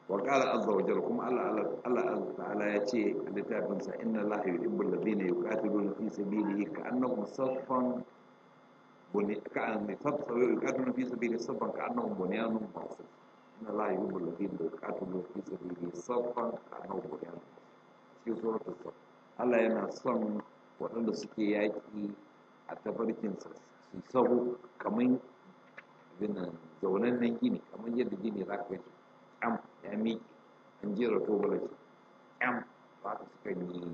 wa qala azza wa jalla kuma Allah Allah ta'ala ya ce a littafin sa inna allaha yuhibbul ladina yuqatiluna fi sabilihi ka'annahum saffan buni ka'an saffan yuqatiluna fi sabilihi saffan ka'annahum bunyanun marsus inna allaha yuhibbul ladina yuqatiluna fi sabilihi saffan ka'annahum bunyanun cikin suratul saff Allah yana son waɗanda suke yaƙi a tafarkinsa su sahu kamar binan zaunannen gini kamar yadda gini za ka gaji ƙyam ya miƙe an jera tobalar shi ƙyam ba ka suka yi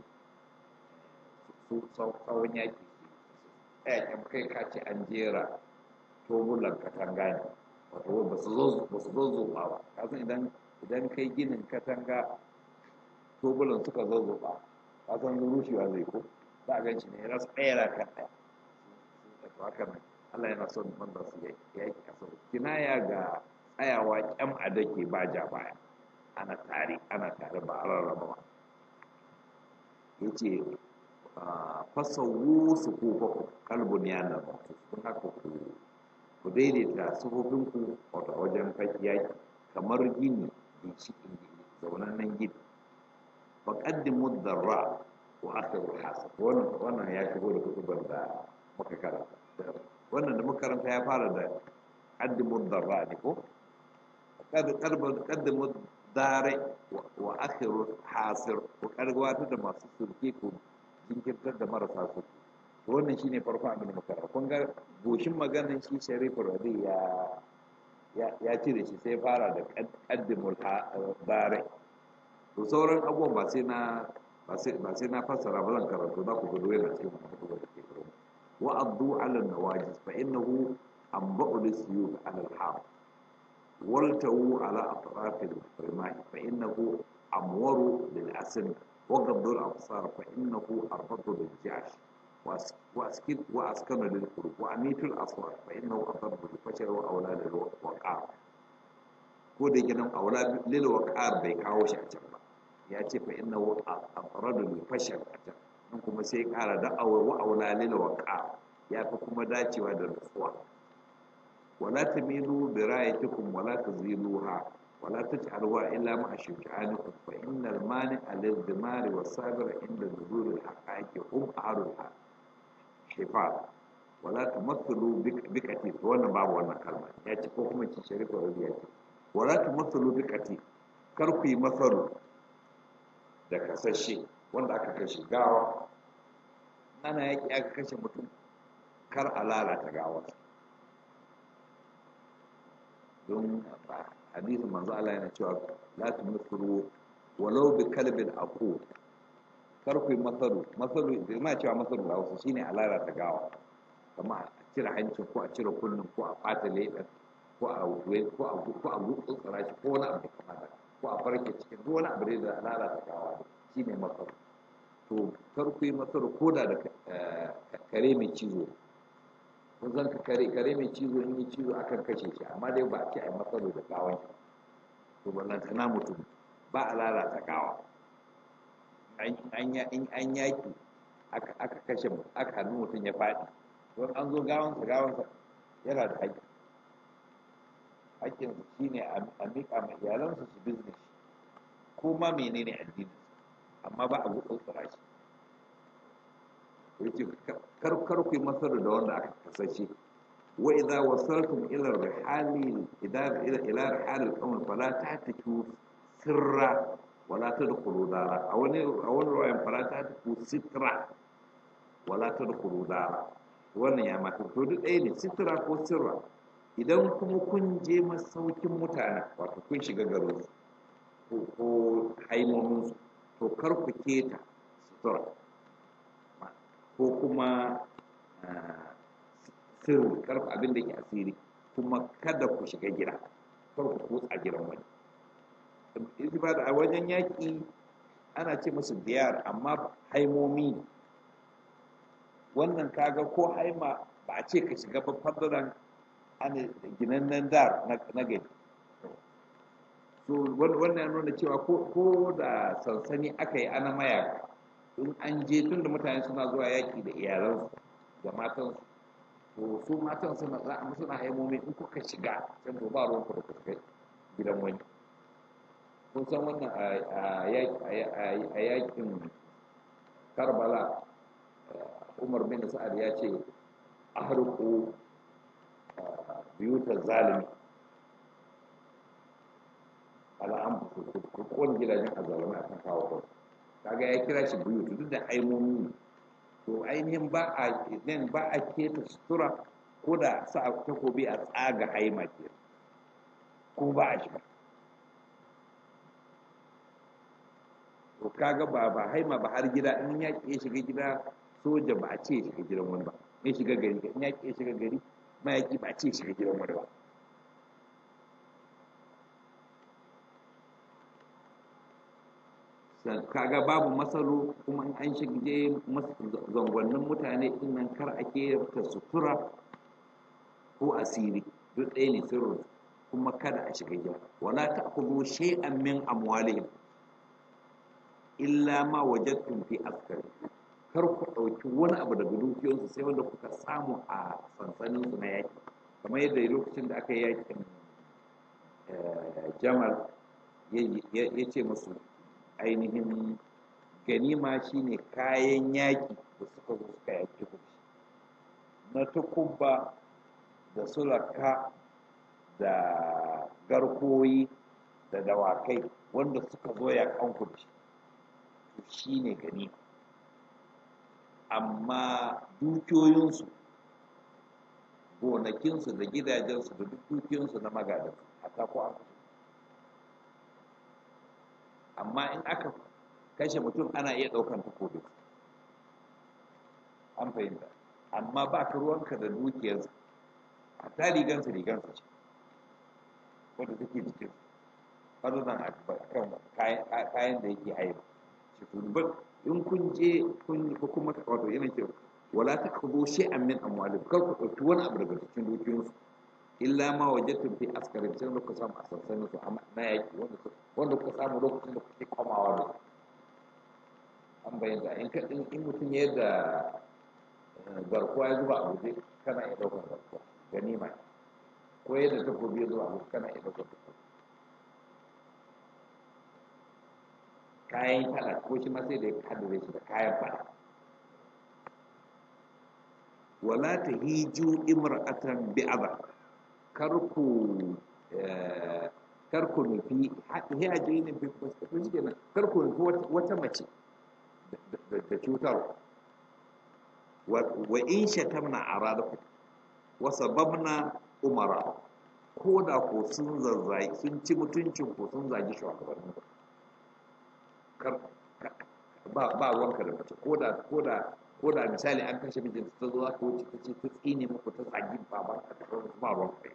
su tsawon yaƙi ɗaya ƙyam kai ka ce an jera tobulan katanga ne wato ba su zo ba ka san idan idan kai ginin katanga tobulan suka zo ba ka san rushewa zai ko za a ganci ne ras ɗaya kan ɗaya to haka nan Allah yana son wanda su yaki a sau kinaya ga tsayawa kyam a dake ba ja baya ana tare ana tare ba a rarraba ba ya ce fasawu su ko ku kalbun yana ba sun haka ku ku daidaita sufofinku wato wajen yaki kamar gini ginshiƙin gini zaunannen gini faƙaddimu darra wa akhirul hasab wannan wannan ya shigo da kutubar da muka karanta wannan da muka karanta ya fara da qaddimu darra ne ko qaddimu dare wa akhirul hasir ko kargwata da masu sulke ko jinkirtar da marasa su wannan shine farko abin da muka karanta kun ga goshin maganar shi sharifu radi ya ya cire shi sai fara da qaddimul dare to sauran abubuwan ba sai na ba sai na fassara ba zan karatu za ku gudu yana cikin mutuwa da ke karo wa addu ala nawajis fa innahu anba'u lisyuf ala al-ham waltawu ala atraf al-rimah fa innahu amwaru lil asn wa gaddu al-absar fa innahu arbatu lil jash wa askid wa askanu lil qulub wa amitu al-aswat fa innahu adabbu lil fashar wa awla lil waqar ko da gidan awla lil waqar bai kawo shi a can ba ya ce fa inna wa aqradu li fashal ajab nan kuma sai kara da awar wa aula lil waqa ya fi kuma dacewa da nutsuwa wala tamilu bi ra'aytikum wala taziluha wala taj'aluha illa ma shuja'anikum fa innal mani'a lil dimari was sabir inda nuzul al haqaiqi hum ahlul shifa wala tumathilu bi katif wannan babu wannan kalma ya ce ko kuma ci sharifa rabiya ce wala tumathilu bi katif kar ku yi masalu da kasashe wanda aka kashe gawa ana yaki aka kashe mutum kar a lalata gawar don hadisin manzo Allah yana cewa la tumsiru walau bi kalbin aqu kar ku masaru masaru ma cewa masaru da Hausa shine a lalata gawa kamar a cire hancin ko a cire kullun ko a fata leɓen ko a ko a ko a gutsura shi ko wani abu kamar haka ko a farke cikin duk wani abu da lalata gawa shi ne matsaro to kar ku yi matsaro ko da da kare mai cizo kun san kare kare mai cizo in yi cizo akan kashe shi amma dai ba a ce a yi matsaro da gawan to ballanta na mutum ba a lalata gawa in an yaki aka kashe aka hannu mutum ya faɗi don an zo gawansa gawansa yana da haƙƙi haƙƙinsa shine a miƙa ma iyalansa su bizne shi ko ma menene addini amma ba a gutsutsura shi yace kar kar ku yi masar da wanda aka kasashe wa idza wasaltum ila rihali idza ila ila rihali al-qawm fala ta'tiku sirra wala tadkhulu dara a wani a wani ruwayan fala ta'tiku sitra wala tadkhulu dara wannan ya mata to duk ɗaya ne sitra ko sirra idan kuma kun je masaukin mutane wato kun shiga garin su ko haimominsu to kar ku keta sutura ko kuma sirri karfa abin da ke asiri kuma kada ku shiga gida kar ku kutsa gidan wani ba da a wajen yaƙi ana ce musu biyar amma haimomi wannan kaga ko haima ba a ce ka shiga ba fadaran ana ginannen dar na gari so wannan nuna cewa ko da sansani aka yi ana mayaka in an je tun da mutane suna zuwa yaki da iyalansu da matansu to su matan suna za a suna haimomi in kuka shiga can to ba ruwan da kuka gidan wani kun san wannan a yakin karbala umar bin sa'ad ya ce a harko biyutar zalimi al'am ku kowane gidajen azalumai a kan kawo kawai kaga ya kira shi buyut duk da aimomi ne to ainihin ba a nan ba a keta sutura ko da sa takobi a tsaga haima ke ko ba a shiga to kaga ba ba haima ba har gida in ya ke shiga gida soja ba a ce ya shiga gidan wani ba ya shiga gari in ya ke shiga gari mayaki ba a ce shiga gidan wani ba kaga babu matsalo kuma in an shige zangonnin mutane din nan kar a ta sutura ko asiri duk ɗaya ne sirrin kuma kada a shiga gida wala ta'khudhu shay'an min amwalihim illa ma wajadtum fi askari kar ku ɗauki wani abu daga dukiyoyinsu sai wanda kuka samu a sansanin su na yaki kamar yadda lokacin da aka yi yakin jamal ya ce musu ainihin ganima shine kayan yaƙi da suka zo suka yaƙi ku na tukubba da sulaka da garkoyi da dawakai wanda suka zo ya kanku da shi shi ne ganima amma dukiyoyinsu gonakinsu da gidajensu da duk dukiyoyinsu na magadansu a ko an amma in aka kashe mutum ana iya ɗaukan takobi an fahimta amma ba ka ruwanka da dukiyarsa a ta rigansa rigansa ce wadda take jikin farzan a kan kayan da yake haiba shi turban in kun je kun ko kuma wato yana ce wala ta kazo shi an min amwalin kar ku ɗauki wani abu daga cikin dukiyoyinsu illa ma wajadtum fi askarin sai da ku samu a sansanin su na yaki wanda ku samu lokacin da kuke komawa da an bayyana in ka in mutum ya da garkuwa ya zuba a guje kana iya ɗaukar garkuwa ganima ko yadda takobi ya zuba a guje kana iya ɗaukar takobi kayan fada ko shi ma sai da ya haddare shi da kayan fada wala ta hiju imra'atan bi'aba kar ku kar ku nufi hiyaji ne fi shi kenan kar ku nufi wata mace da cutar wa in shatamna aradaku wa sababna umara ko da ko sun zazzai sun ci mutuncin ko sun zagi shugabannin ku kar ba ba wanka da mace ko da ko da ko da misali an kashe mijin ta zo aka wuce ta ce ta tsine muku ta tsagi baban ka ta ba ruwan kai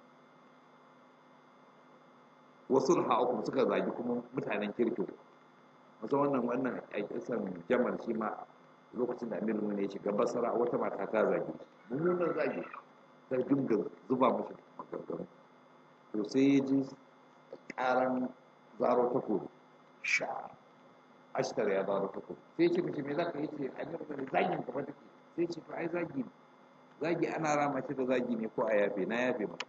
wasu ha'ukum suka zagi kuma mutanen kirki wasu wannan wannan a kisan jamal shi ma lokacin da amir ne ya shiga basara wata mata ta zagi mummunan zagi ta dinga zuba mashi maganganu to sai ya ji karan zaro ta kodo sha ashtar ya zaro ta kodo sai ce mace me za ka yi ce amir ne zagin ka take sai ce fa ai zagi zagi ana rama shi da zagi ne ko a yafe na yafe maka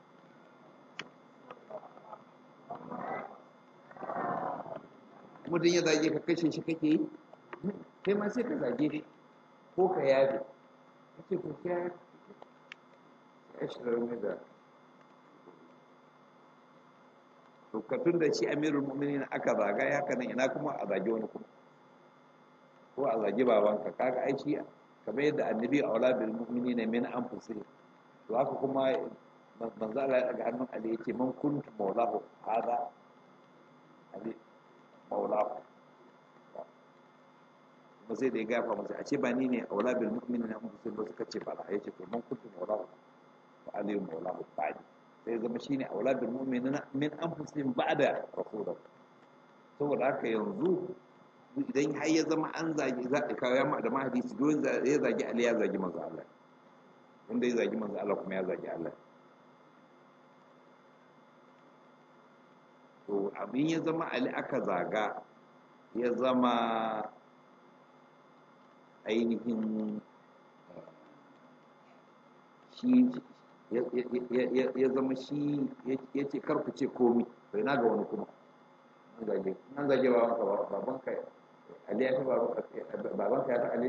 mutum ya zage ka kashe shi kake yi kai ma sai ka zage shi ko ka yabe ka ce ko ka yabe ya shirar mai da tukatun da shi amirul mu'minin aka zaga ya haka nan ina kuma a zage wani kuma ko a zage babanka kaga ai shi kamar yadda annabi a wala bil mu'minin min anfusihim to haka kuma manzo Allah ya daga hannun Ali yace man kuntu maulahu hada Ali maulahu kuma sai da ya gafa masa a ce ba ni ne aula bil mu'minin na musulmi ba suka ce ba la yace to man kuntu maulahu fa Ali maulahu ba'di sai zama shine aula bil mu'minin min anfusihim ba'da rasulullah saboda haka yanzu idan har ya zama an zagi za a kawo yamma da mahadisi don ya zagi Ali ya zagi manzo Allah wanda ya zagi manzo Allah kuma ya zagi Allah to abin ya zama Ali aka zaga ya zama ainihin shi ya zama shi ya ce karku ce komi bai na ga wani kuma an zage an zage babanka babanka ali ya fi babanka ya fi ali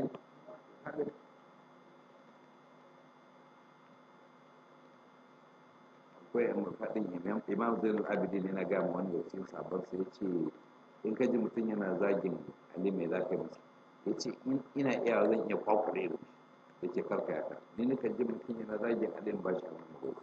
akwai yan faɗin imam zainul abidin yana gama wanda wasu sabon sai ya ce in ka ji mutum yana zagin ali mai za ka masa ya ce ina iya zan iya kwakwale da shi ya ce karka ya ka ni nika ji mutum yana zagin ali ba shi a wani gobe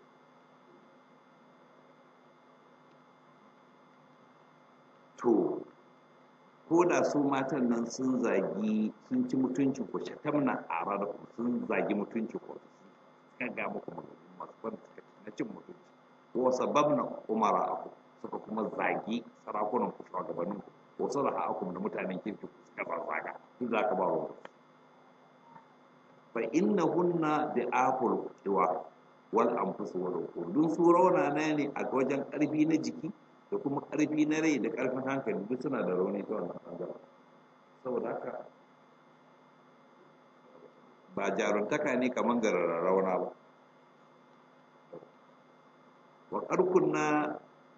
to ko da su matan nan sun zagi sun ci mutuncin ku shatamna a ranar sun zagi mutuncin ku sun ga muku masu ban na cin mutunci ko sababna umara aku suka kuma zagi sarakunan ku shugabannin ku ko salaha akum da mutanen kirki ku suka zaga duk za ka ba wa fa innahunna da akul qiwa wal anfus wal uqul dun su rauna ne a wajen karfi na jiki da kuma karfi na rai da karfin hankali duk suna da rauni ta wannan bangaren saboda haka ba jaruntaka ne kamar ga rauna ba wa ƙarkunna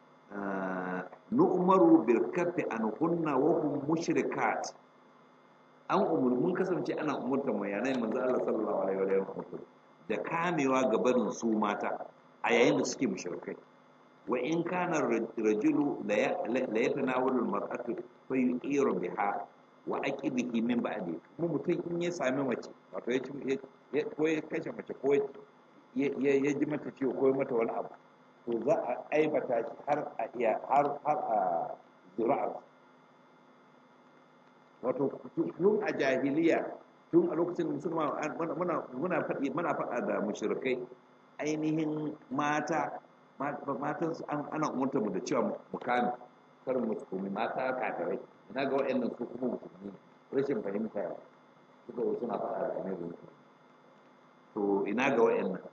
nu'maru bil kaffi an kunna wa hum mushrikat an umur mun kasance ana umurta mu yanayin manzo Allah sallallahu alaihi wa sallam da kamewa ga barin su mata a yayin da suke mushrikai wa in kana rajulu la yatanawalu al mar'atu fa yu'iru biha wa aqibihi min ba'di kuma mutum in ya sami mace wato ya ko ya kashe mace ko ya ji mata ciwo ko ya mata wani abu to za a aibata shi har a iya har har a zuri'ar wato tun a jahiliya tun a lokacin musulma muna muna faɗi muna faɗa da mushrikai ainihin mata matan su ana umarta mu da cewa mu kame kar mu tsumi mata kafirai ina ga waɗannan su kuma musulmi rashin fahimta suka suna faɗa da annabi to ina ga waɗannan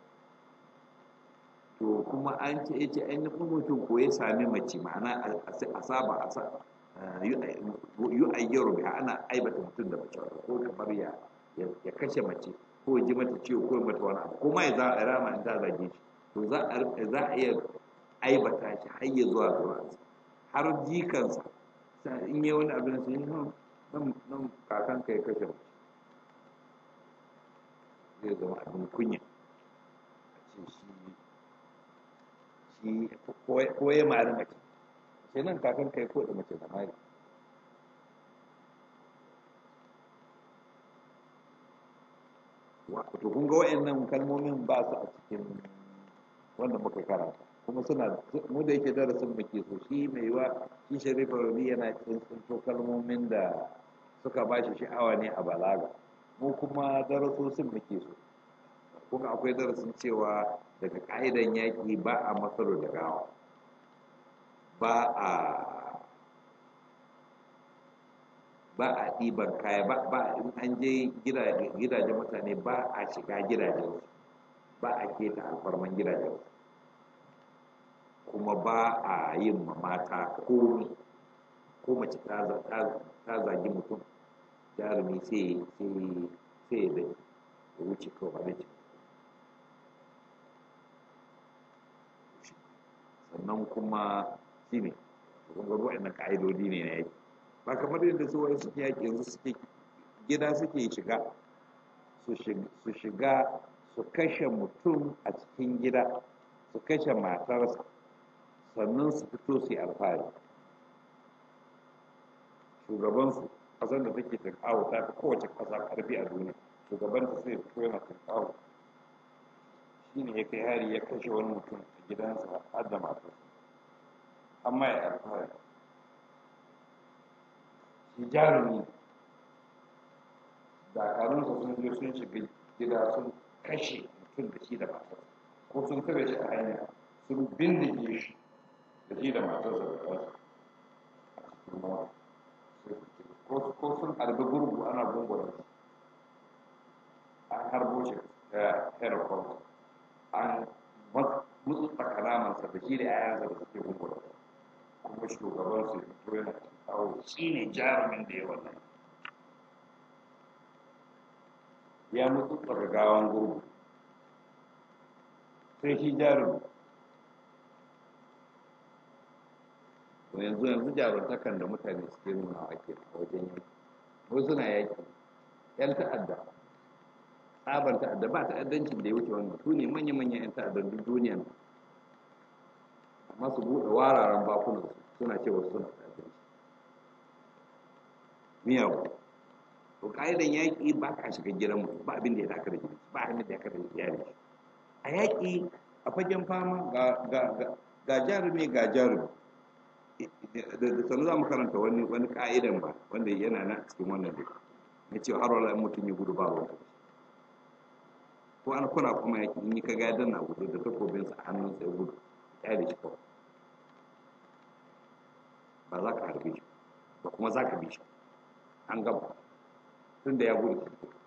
to kuma an ce ya ce an yi mutum ko ya sami mace ma'ana a saba a yi ayyaro biya ana aibata mutum da mace ko kamar ya ya kashe mace ko ya ji mata ciwo ko ya mata wani abu ko ma ya za a rama in ta zage shi to za a iya aibata shi har ya zuwa zuwa har jikansa in yi wani abin sun yi nan kakan ka ya kashe mace zai zama abin kunya a ce shi shi ko ya mari mace sai nan kakan kai ko da mace da mari to kun ga wayannan kalmomin ba su a cikin wanda muka karanta kuma suna mu da yake darasin muke so shi mai yiwa shi sharifa rabi yana cikin tsinto kalmomin da suka ba shi sha'awa ne a balaga mu kuma darasosin muke so kuma akwai darasin cewa daga ƙa'idan yaƙi ba a matsalo da gawa ba a ba a ɗiban kaya ba in an je gidajen mutane ba a shiga gidajen ba a keta alfarman gidajen kuma ba a yin mata komi ko mace ta zagi mutum jarumi sai sai da wuce kawai da sannan kuma shi ne kuma waɗannan ƙa'idodi ne na yaki ba kamar yadda su wani suke yaki yanzu suke gida suke shiga su shiga su kashe mutum a cikin gida su kashe matarsa sannan su fito su yi alfahari shugabansu ƙasar da take tunkawo ta fi kowace ƙasa ƙarfi a duniya shugabanta sai fito yana tunkawo shi ne ya kai hari ya kashe wani mutum a gidansa har da matarsa amma ya alfahari shi jarumi dakarunsa sun je sun shiga gida sun kashe mutum da shi da matarsa ko sun tare shi a hanya sun bindige shi da shi da matarsa da kansa a cikin mawa ko sun harbi gurgu ana gungura shi an harbo shi ta herkon an mutu tsakanamansa da shi da yayansa da suke gungura kuma shugaban su fito yana kawo shi ne jarumin da ya wannan ya mutu gawan gurgu sai shi jarumi yanzu yanzu jaruntakan da mutane suke nuna ake a wajen yaki wasu suna yaki yan ta'adda tsabar ta'adda ba ta'addancin da ya wuce wannan su ne manya-manyan yan ta'addan duk duniya amma su buɗe wararen bakunan suna cewa suna ta'addanci miyawu to ka'idan yaƙi ba ka shiga gidan mutum ba abin da ya daka da gidan ba abin da ya daka da iyali a yaƙi a fagen fama ga jarumi ga jarumi da sanu za mu karanta wani wani ka'idan ba wanda yana na cikin wannan duka na cewa har wala mutum ya gudu ba ruwan ko an kuna kuma yaƙi in yi ka gadon na gudu da takobinsa a hannun sai gudu ya da shi kawai ba za ka harbe shi ba kuma za ka bi shi an gaba tun da ya gudu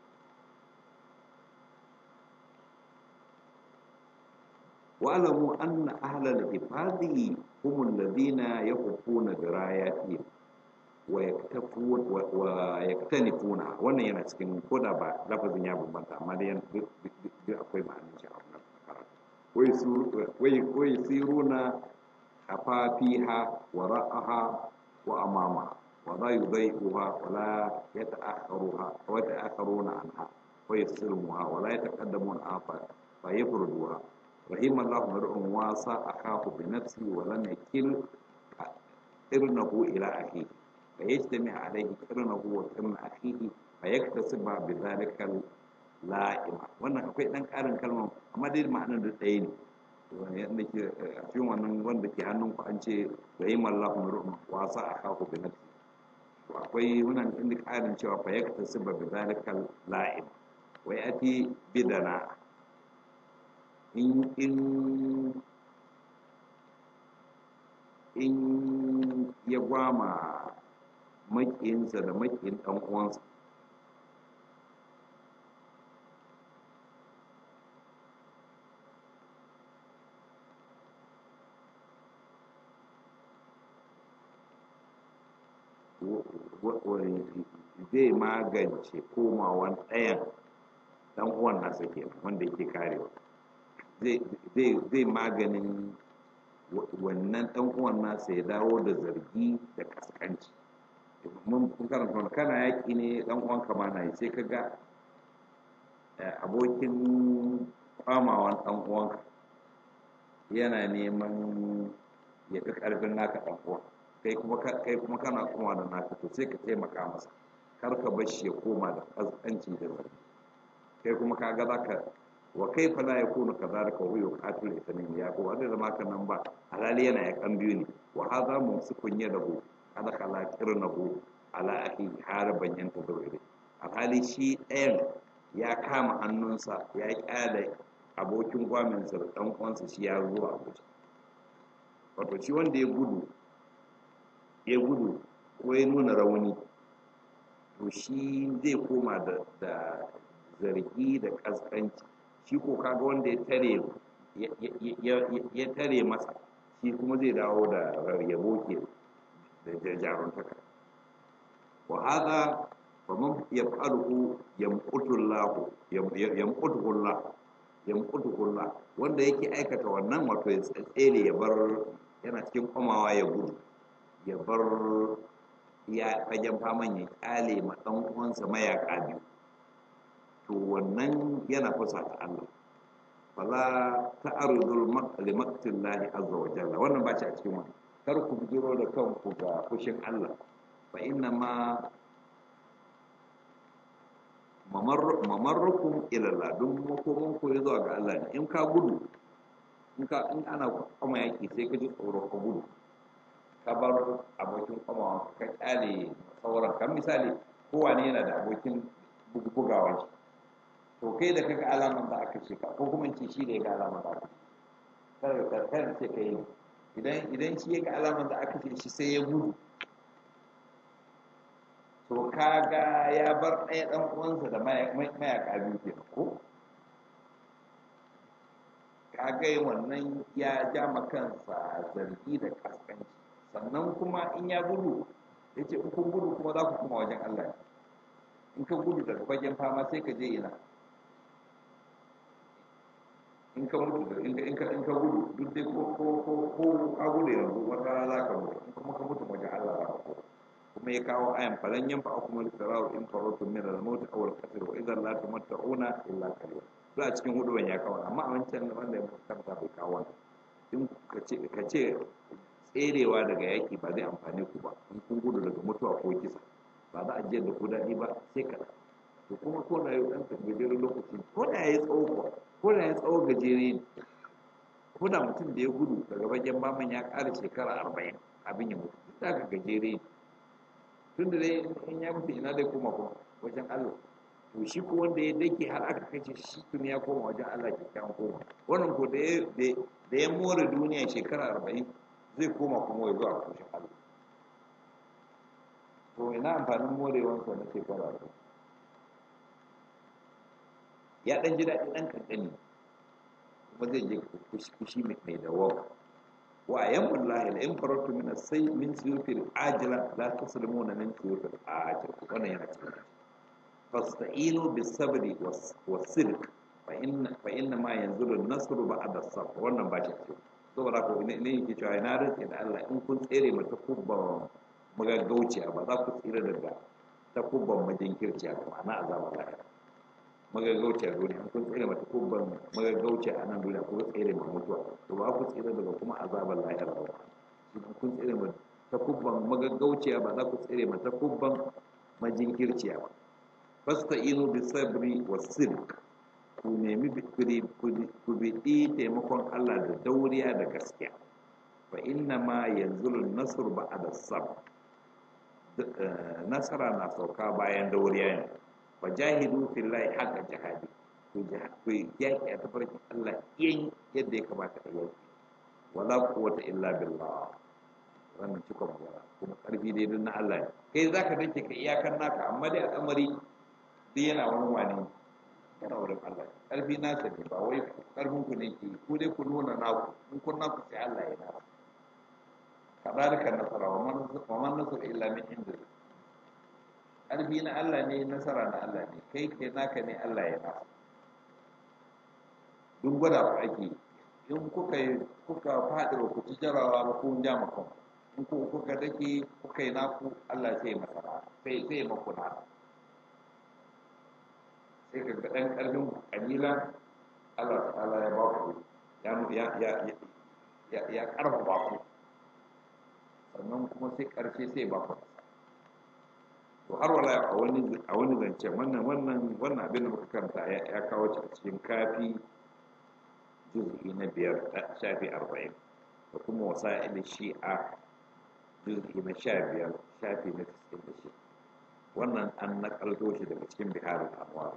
واعلموا أن أهل الحفاظ هم الذين يخفون دراياتهم ويكتفون ويكتنفونها wannan yana cikin koda ba lafazin ya bambanta amma dai duk akwai ma'anin shi a wannan karatu wai siruna hafafiha wa ra'aha wa amamaha wa la yudai'uha wa la yata'akharuha wa yata'akharuna anha wa yasirmuha wa la yataqaddamuna anha fa yafruduha رحم الله امرؤ واسع اخاه بنفسه ولم يكل قرنه الى اخيه فيجتمع عليه قرنه وقرن اخيه فيكتسب بذلك اللائمة wannan akwai dan karin kalma amma dai ma'anar da ɗaya ne yadda ke a cikin wannan wanda ke hannun ku an ce rahim Allah mur'un wasa akahu bi nafsi to akwai wannan inda karin cewa fa yaktasiba bi zalika la'im wa yati bidana in in in ya gwama makiyinsa da makiyin ɗan uwansa zai magance komawan ɗayan ɗan uwan nasa kenan wanda yake karewa zai maganin wannan ɗan uwan nasa ya dawo da zargi da kaskanci mun karanta wani kana yaƙi ne ɗan uwan kama na yi sai ka ga abokin kwamawan ɗan uwanka yana neman ya fi ƙarfin naka ɗan uwan kai kuma kai kuma kana kuma da naka to sai ka taimaka masa kar ka bar shi ya koma da kaskanci da zargi kai kuma ka ga zaka wa kaifa la yakunu kadhalika wa huwa yuqatilu ithnain ya ko wanda zama kan nan ba halali yana ya kan biyu ne wa hadha mumsikun yadahu kada kala kirnahu ala akhi haraban yanta dawire alhali shi ɗayan ya kama hannunsa ya kyale abokin gwaminsa da ɗan uwansa shi ya zo a guje wato shi wanda ya gudu ya gudu ko ya nuna rauni to shi zai koma da zargi da ƙasƙanci shi ko kaga wanda ya tare ya tare masa shi kuma zai dawo da yabo ke da jaruntaka wa hada fa man yaf'aluhu yamqutu Allah yamqutu Allah yamqutu Allah wanda yake aikata wannan wato ya tsere ya bar yana cikin komawa ya gudu ya bar ya fagen faman ya kyale ma dan uwansa mayaka biyu to wannan yana kusa ta Allah fala ta'arudul li maqtillahi azza wa jalla wannan ba shi a cikin wannan kar ku bijiro da kanku ga fushin Allah fa inna ma mamarrukum ila Allah dun makoman ku zuwa ga Allah ne in ka gudu in ka in ana kuma yaki sai ka ji tsoro ka gudu ka bar abokin kuma ka kyale sauran kan misali kowane yana da abokin bugawa shi to kai da kaga alaman da aka ce ka ko kuma ce shi da ya ga alaman da aka ce kada kada ce kai idan idan shi ya ga alaman da aka ce shi sai ya gudu to kaga ya bar ɗaya ɗan uwansa da mayaka biyu ke ko kaga wannan ya ja ma kansa zargi da kaskanci sannan kuma in ya gudu ya ce in kun gudu kuma za ku kuma wajen Allah in ka gudu daga fagen fama sai ka je ina in ka mutu in ka in ka in ka gudu duk dai ko ko ko ko ka gudu yanzu wata rana za ka mutu in kuma ka mutu wajen Allah za ka ko kuma ya kawo ayan falan yan fa'a kuma al-firaru in faratu min al-maut aw al-qatl wa idan la tamatta'una illa qalil to a cikin huduwan ya kawo amma a wancan wanda ya karanta bai kawo in ka ce ka ce tserewa daga yaki ba zai amfane ku ba in kun gudu daga mutuwa ko kisa ba za a je da ku daɗi ba sai kaɗan to kuma ko da yau ɗan gajeren lokaci ko da ya yi tsawo kuwa ko da ya tsawo gajere ne ko da mutum da ya gudu daga bagen baman ya ƙara shekara arba'in abin ya mutu duk da aka gajere ne tun da dai in ya mutu ina dai koma kuma wajen Allah to shi ko wanda ya dake har aka kace shi tun ya koma wajen Allah kyakkyawan koma wannan ko da ya da ya more duniya shekara arba'in zai koma kuma ya zo a kushin Allah to ina amfanin morewansa na shekara arba'in ya ɗan ji daɗi ɗan kankani kuma zai je kushi mai dawawa wa ayyamun lahi la in faratu min sai min suyufil ajila la taslimuna min suyufil ajila wannan yana cikin fasta'inu bis sabri was sidq fa inna fa inna ma yanzuru an-nasru ba'da as-sabr wannan ba shi cikin saboda ko ne ne yake cewa ina rantsi da Allah in kun tsere mata kubban magaggauciya ba za ku tsira daga ta kubban majinkirciya ba ma'ana azaba lahira magaggauci a duniya kun tsere mata kubban magaggauci a nan duniya ko tsere ma mutuwa to ba ku tsere daga kuma azabar lahira ba idan kun tsere mata ta kubban magaggauciya ba za ku tsere mata kubban majinkirciya ba fasta inu bi sabri wa sidq ku nemi ku biɗi taimakon Allah da dauriya da gaskiya fa inna ma yanzu nasr ba'da sabr nasara na sauka bayan dauriya ne fajahidu fillahi haqqa jihadi ku yaki a tafarkin Allah yin yadda ya kamata a yaki wala quwwata illa billah wannan cikon magana kuma karfi dai na Allah ne kai zaka dace ka iyakan naka amma dai al'amari dai yana wani wani yana wurin Allah karfi na sani ba wai karfin ku ne ke ku dai ku nuna naku in kun naku sai Allah ya naku kadalika nasara wa man nasara illa min indillah ƙarfi na Allah ne nasara na Allah ne kai kai naka ne Allah ya nasa duk gwada ku ake in kuka yi kuka faɗi ba ku ci jarawa ba kun ja makon in ku kuka dake kuka yi naku Allah sai masara sai sai maku nasa sai ka ga ɗan ƙarfin ƙalilan Allah ta'ala ya ba ku ya ya ya ya ya ƙarfafa ku sannan kuma sai ƙarshe sai ba ku to har wala a wani a wani zance wannan wannan wannan abin da muka karanta ya kawo a cikin kafi juz'i na biyar shafi arba'in da kuma wasa'il shi'a juz'i na sha biyar shafi na tisin da shi wannan an nakalto shi daga cikin biharin anwar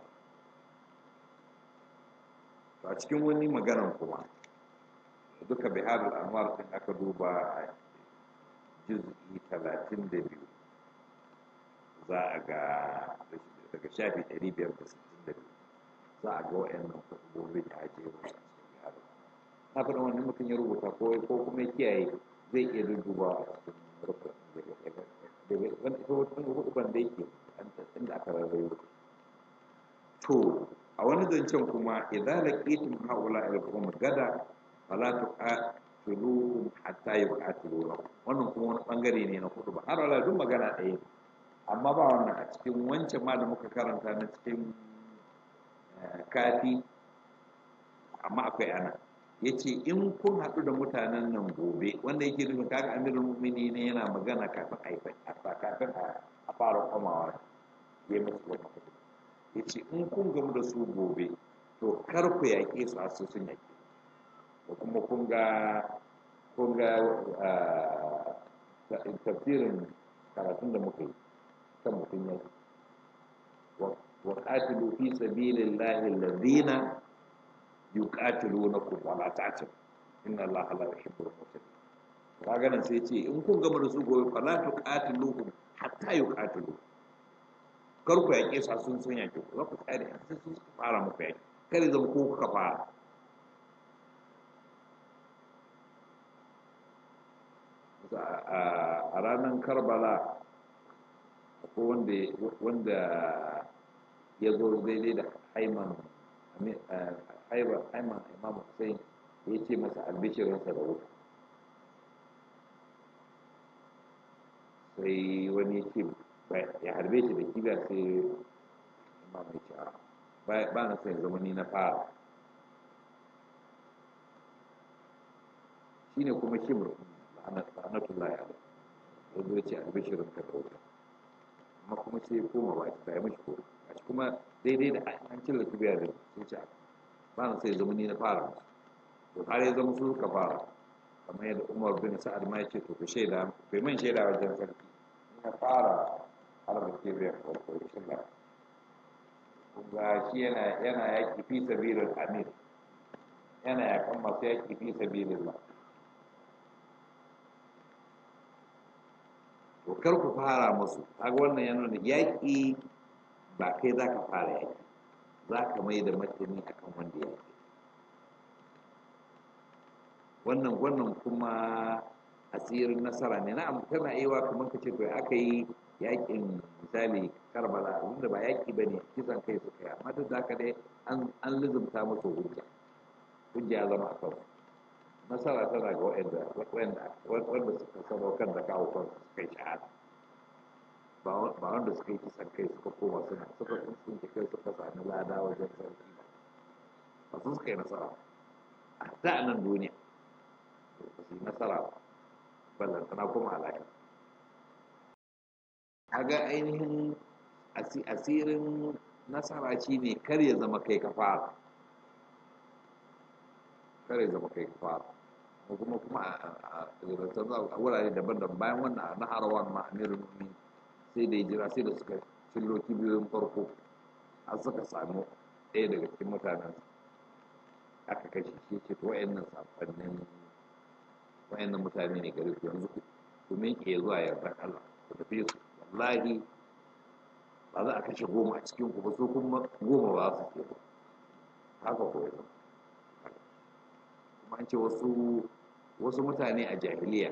to a cikin wani maganan kuma duka biharin anwar din aka duba a juz'i talatin da biyu za a ga daga shafi 562 za a ga wa'annan kusurbobi da ake yi a cikin yaro na faɗin wani mutum ya rubuta ko ko kuma ya kiyaye zai iya dudduba a cikin rufin daga wani ita wani hukuban da yake inda aka rarrayo to a wani zancen kuma idan laqitum haula al-qawm gada fala tuqatiluhum hatta yuqatiluhum wannan kuma wani bangare ne na kudu ba har wala duk magana ɗaya amma ba wannan a cikin wancan ma da muka karanta na cikin kafi amma akwai ana ya ce in kun haɗu da mutanen nan gobe wanda yake nufin kaga amirin mumini ne yana magana kafin a kafin a fara komawa ya musu wani ya ce in kun gamu da su gobe to kar ku yaƙe su a sun yaƙe da kuma kun ga kun ga tafsirin karatun da muka yi kan mutum ya wa qatilu fi sabilillahi alladhina yuqatilunakum wa la ta'tadu inna allaha la yuhibbul mu'tadin kaga nan sai ce in kun gama da su gobe fa la tuqatiluhum hatta yuqatilu kar ku yaƙe su sun sun yaƙe ku za ku tsare sai sun fara muku yaƙe kar ya zama ko kuka fara a ranar karbala ko wanda wanda ya zo daidai da haiman aiba aiman imam hussein ya ce masa albishirinsa da wuta sai wani ce ya harbe shi da kibiya sai imam ya ce ba na son zama ni na fara shine kuma shimr la'anatullahi alaihi yanzu ya ce albishirin ka da wuta amma kuma sai koma ba ta yi mashi koma a kuma daidai da an cilla kibiya da sai ce ba na sai zama ni na fara to har ya zama su suka fara kamar yadda umar bin sa'ad ma ya ce to ku shaida bai man shaida wajen sarki ni na fara harba kibiya farko ya shilla ga shi yana yana yaƙi fi sabilin amir yana yaƙan masu yaƙi fi sabilin ba to kar ku fara musu kaga wannan yana da yaƙi ba kai za ka fara yaƙi za ka mai da martani akan wanda ya yaƙi wannan wannan kuma asirin nasara ne na'am tana iya kamar ka ce to aka yi yaƙin misali karbala wanda ba yaƙi ba ne kisan kai suka yi amma duk da haka dai an lizumta musu hujja hujja ya zama a kansu nasara tana ga waɗanda wanda suka sadaukar da kawo kansu suka yi shahada ba wanda suka yi kisan kai suka koma suna suka tsuntsunke kai suka sami lada wajen sarki ba ba su suka yi nasara a ta nan duniya ba su yi nasara ba ballantana kuma alaƙa kaga ainihin asirin nasara shi ne kar ya zama kai ka fara kar ya zama kai ka fara kuma kuma a wurare daban-daban bayan wannan na harawan ma amirin nuni sai da ya jira sai da suka cillo kibiyoyin farko har suka samu ɗaya daga cikin mutanen aka kashe shi ce to wa'annan safannin wa'annan mutane ne gari su yanzu ku miƙe zuwa yardan Allah ku tafi su wallahi ba za a kashe goma a cikin ku ba so kuma goma ba su ke haka ko yanzu kuma an ce wasu wasu mutane a jahiliya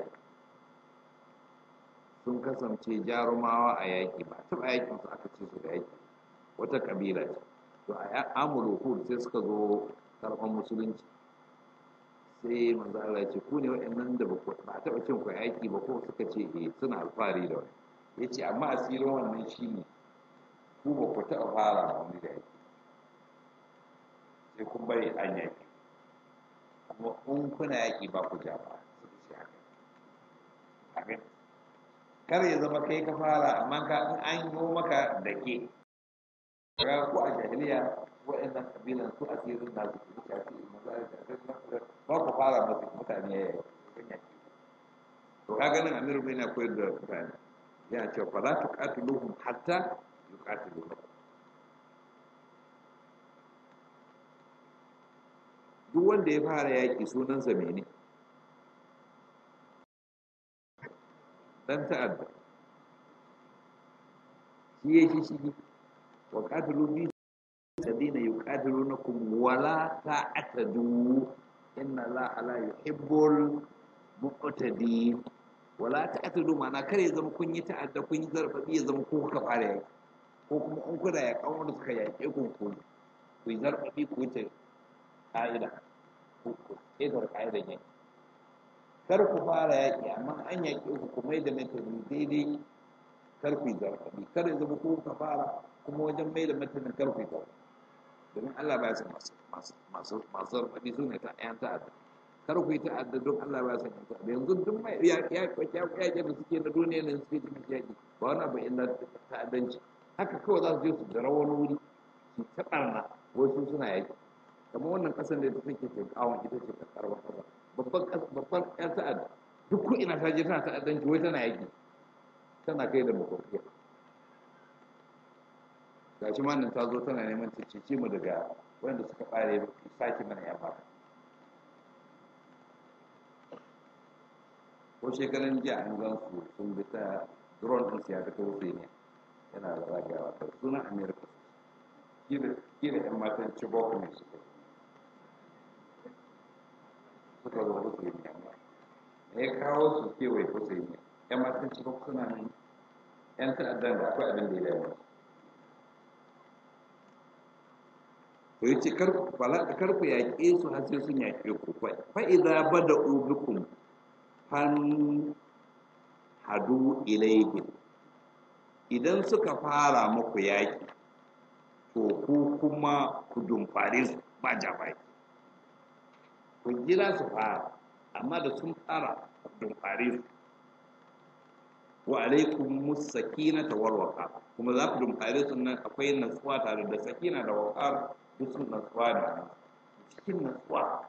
sun kasance jarumawa a yaƙi ba taɓa yaƙin su aka ce su da yaƙi wata ƙabila ce to a amuru hud sai suka zo karɓar musulunci sai manzo Allah ya ce ku ne waɗannan da ba a taɓa cin ku yaƙi ba ko suka ce eh suna alfahari da wani ya ce amma asirin wannan shi ne ku ba ku taɓa fara wani da yaƙi sai kun bari an yaƙi kuma in kuna yaƙi ba ku ja ba suka ce haka kar ya zama kai ka fara amma ka in an yi maka da ke ga ko a jahiliya waɗannan kabilan su asirin na su kuma shafi mazari da kai ba ku fara masu mutane ya yi to ka ganin amiru bai na koyar da mutane yana cewa fa la tuqatiluhum hatta yuqatiluhum duk wanda ya fara yaƙi sunansa mene dan ta'adda shi ya shi shi wa qatilu bi alladhina yuqatilunakum wa la ta'tadu inna allaha la yuhibbul muqtadin wa la ta'tadu ma'ana kar ya zama kun yi ta'adda kun yi zarfafi ya zama ko kuka fara yaƙi ko kuma in kuna yaƙan wanda suka yaƙe ku ku ku yi zarfafi ku wuce ƙa'ida ku ƙetar ƙa'idan yaƙi kar ku fara yaƙi amma an yaƙi ku ku mai da metodi daidai kar ku yi zarfafi kar ya zama ko ka fara kuma wajen mai da metodin kar ku yi zarfafi domin Allah ba ya san masu masu masu zarfafi su ne ta ƴan ta'adda kar ku yi ta'adda don Allah ba ya san ƴan ta'adda yanzu duk mai yaƙi yaƙi da suke na duniya ne suke cikin yaƙi ba wani abu illa ta'addanci haka kawai za su je su jira wani wuri su ta ɓarna wasu suna yaƙi kamar wannan ƙasar da take ke kawon ita ce ta karɓar ƙasa babban babban ƴan ta'adda duk ko ina ta je tana ta'addanci wai tana yaƙi tana kai da makwabciya ga shi nan ta zo tana neman ta cece mu daga wanda suka ɓare sake mana ya fara ko shekaran jiya an gan su sun bi ta drone ɗin su ya fito wuce ne yana da zagawa ta sunan america kila yan matan chibok ne suka suka zo wuce ne amma me ya kawo su kewaye wuce ne yan matan chibok suna nan yan ta'addan da akwai abin da ya dame to to yace kar kar ku yaƙe su har sai sun yaƙe ku fa idza bada'u bikum fan hadu ilayhim idan suka fara muku yaƙi to ku kuma ku dumfare su ba jabai ku jira su fara amma da sun fara ku dumfare su wa alaikum musakinata wal waqar kuma za ku dumfare su nan akwai natsuwa tare da sakina da waqar duk sun natsuwa da cikin natsuwa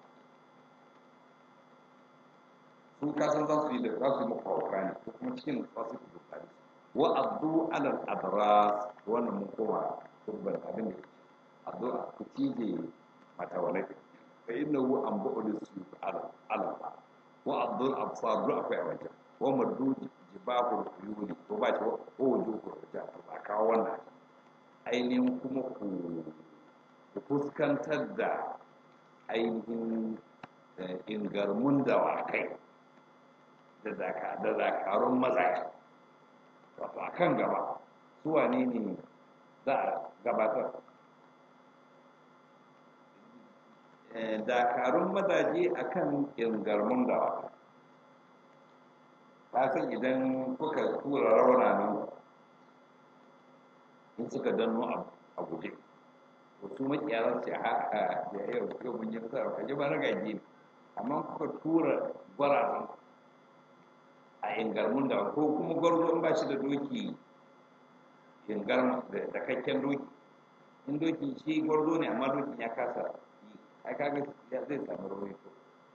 su kasan za su yi da za su yi muku hauka ne ko kuma cikin natsuwa su ku dumfare su wa abdu alal adras wannan mun koma turban abin da abdu ku cije mata walai fa innahu anbu'u su ala ala wa abdul absar duk akwai a wajen wa maddu jibahul uyuni ko ba ce ko wujuhur rijal ba kawo wannan ainihin kuma ku ku fuskantar da ainihin ingarmun dawakai da dakarun mazaje wato a kan gaba su wane ne za a gabatar dakarun mazaje a kan ingarmun dawakai ta san idan kuka tura rauna nan in suka danno a guje to su makiyaran ce ha ha da yau yau mun yi nasara kaje ba na gaji ne amma kuka tura gwarazan a ingarmun da ko kuma gwarzo in ba shi da doki ingarma da kakken doki in doki shi gwarzo ne amma dokin ya kasa yi ai kaga zai samu rauni to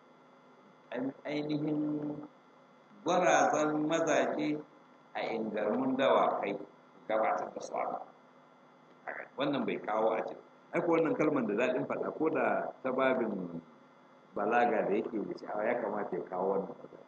ainihin gwarazan mazaje a ingarmun dawakai gabatar da su wannan bai kawo a cikin aiko wannan kalmar da daɗin faɗa ko da ta babin balaga da yake da sha'awa ya kamata ya kawo wannan magana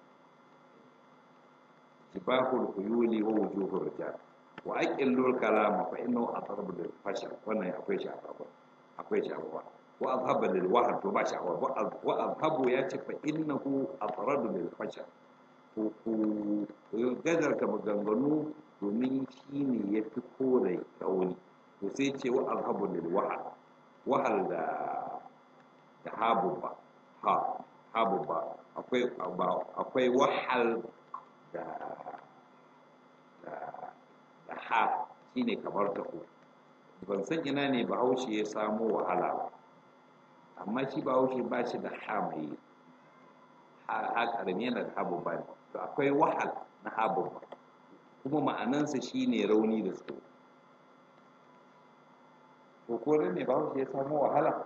jibahul huyuli wa wujuhur rijal wa aqillul kalama fa innahu atrabu lil fashal wannan akwai shi a baba akwai shi a baba wa azhaba lil wahd to ba shi a baba wa azhabu ya ce fa innahu atrabu lil fashal ku ku gadarta maganganu domin shi ne ya fi kore rauni to sai ce wa azhabu lil wahal wahal da da habu ba ha habu ba akwai akwai wahal da da da ha shine kamar ta ku ban san ina ne bahaushe ya samo wahala ba amma shi bahaushe ba shi da ha mai ha karami yana da habu ba ne to akwai wahal na habu ba kuma ma'anansa shine rauni da tsoro ko ko ne ba ya samu wahala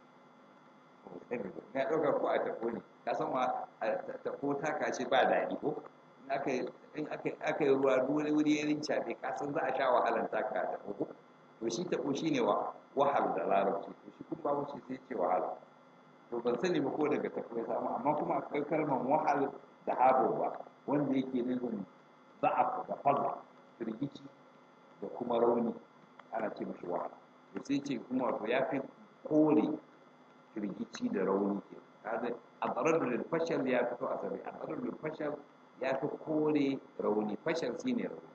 ya ɗauka ko a tafo ne ka san ma tafo ta kace ba daɗi ko in aka yi ruwa dole wuri ya rinca ne ka san za a sha wahalan taka a tafo ko to shi tafo shi ne wahal da larabci to shi kun babu shi sai ce wahala to ban sani ba ko daga tafo ya samu amma kuma akwai kalmar wahal da habo ba wanda yake nufin za'af da falla firgici da kuma rauni ana ce mashi wahala to sai ce kuma wato ya fi kore firgici da rauni ke kaga a tsarar da fashal ya fito a sabi a tsarar da fashal ya fi kore rauni fashal shi ne rauni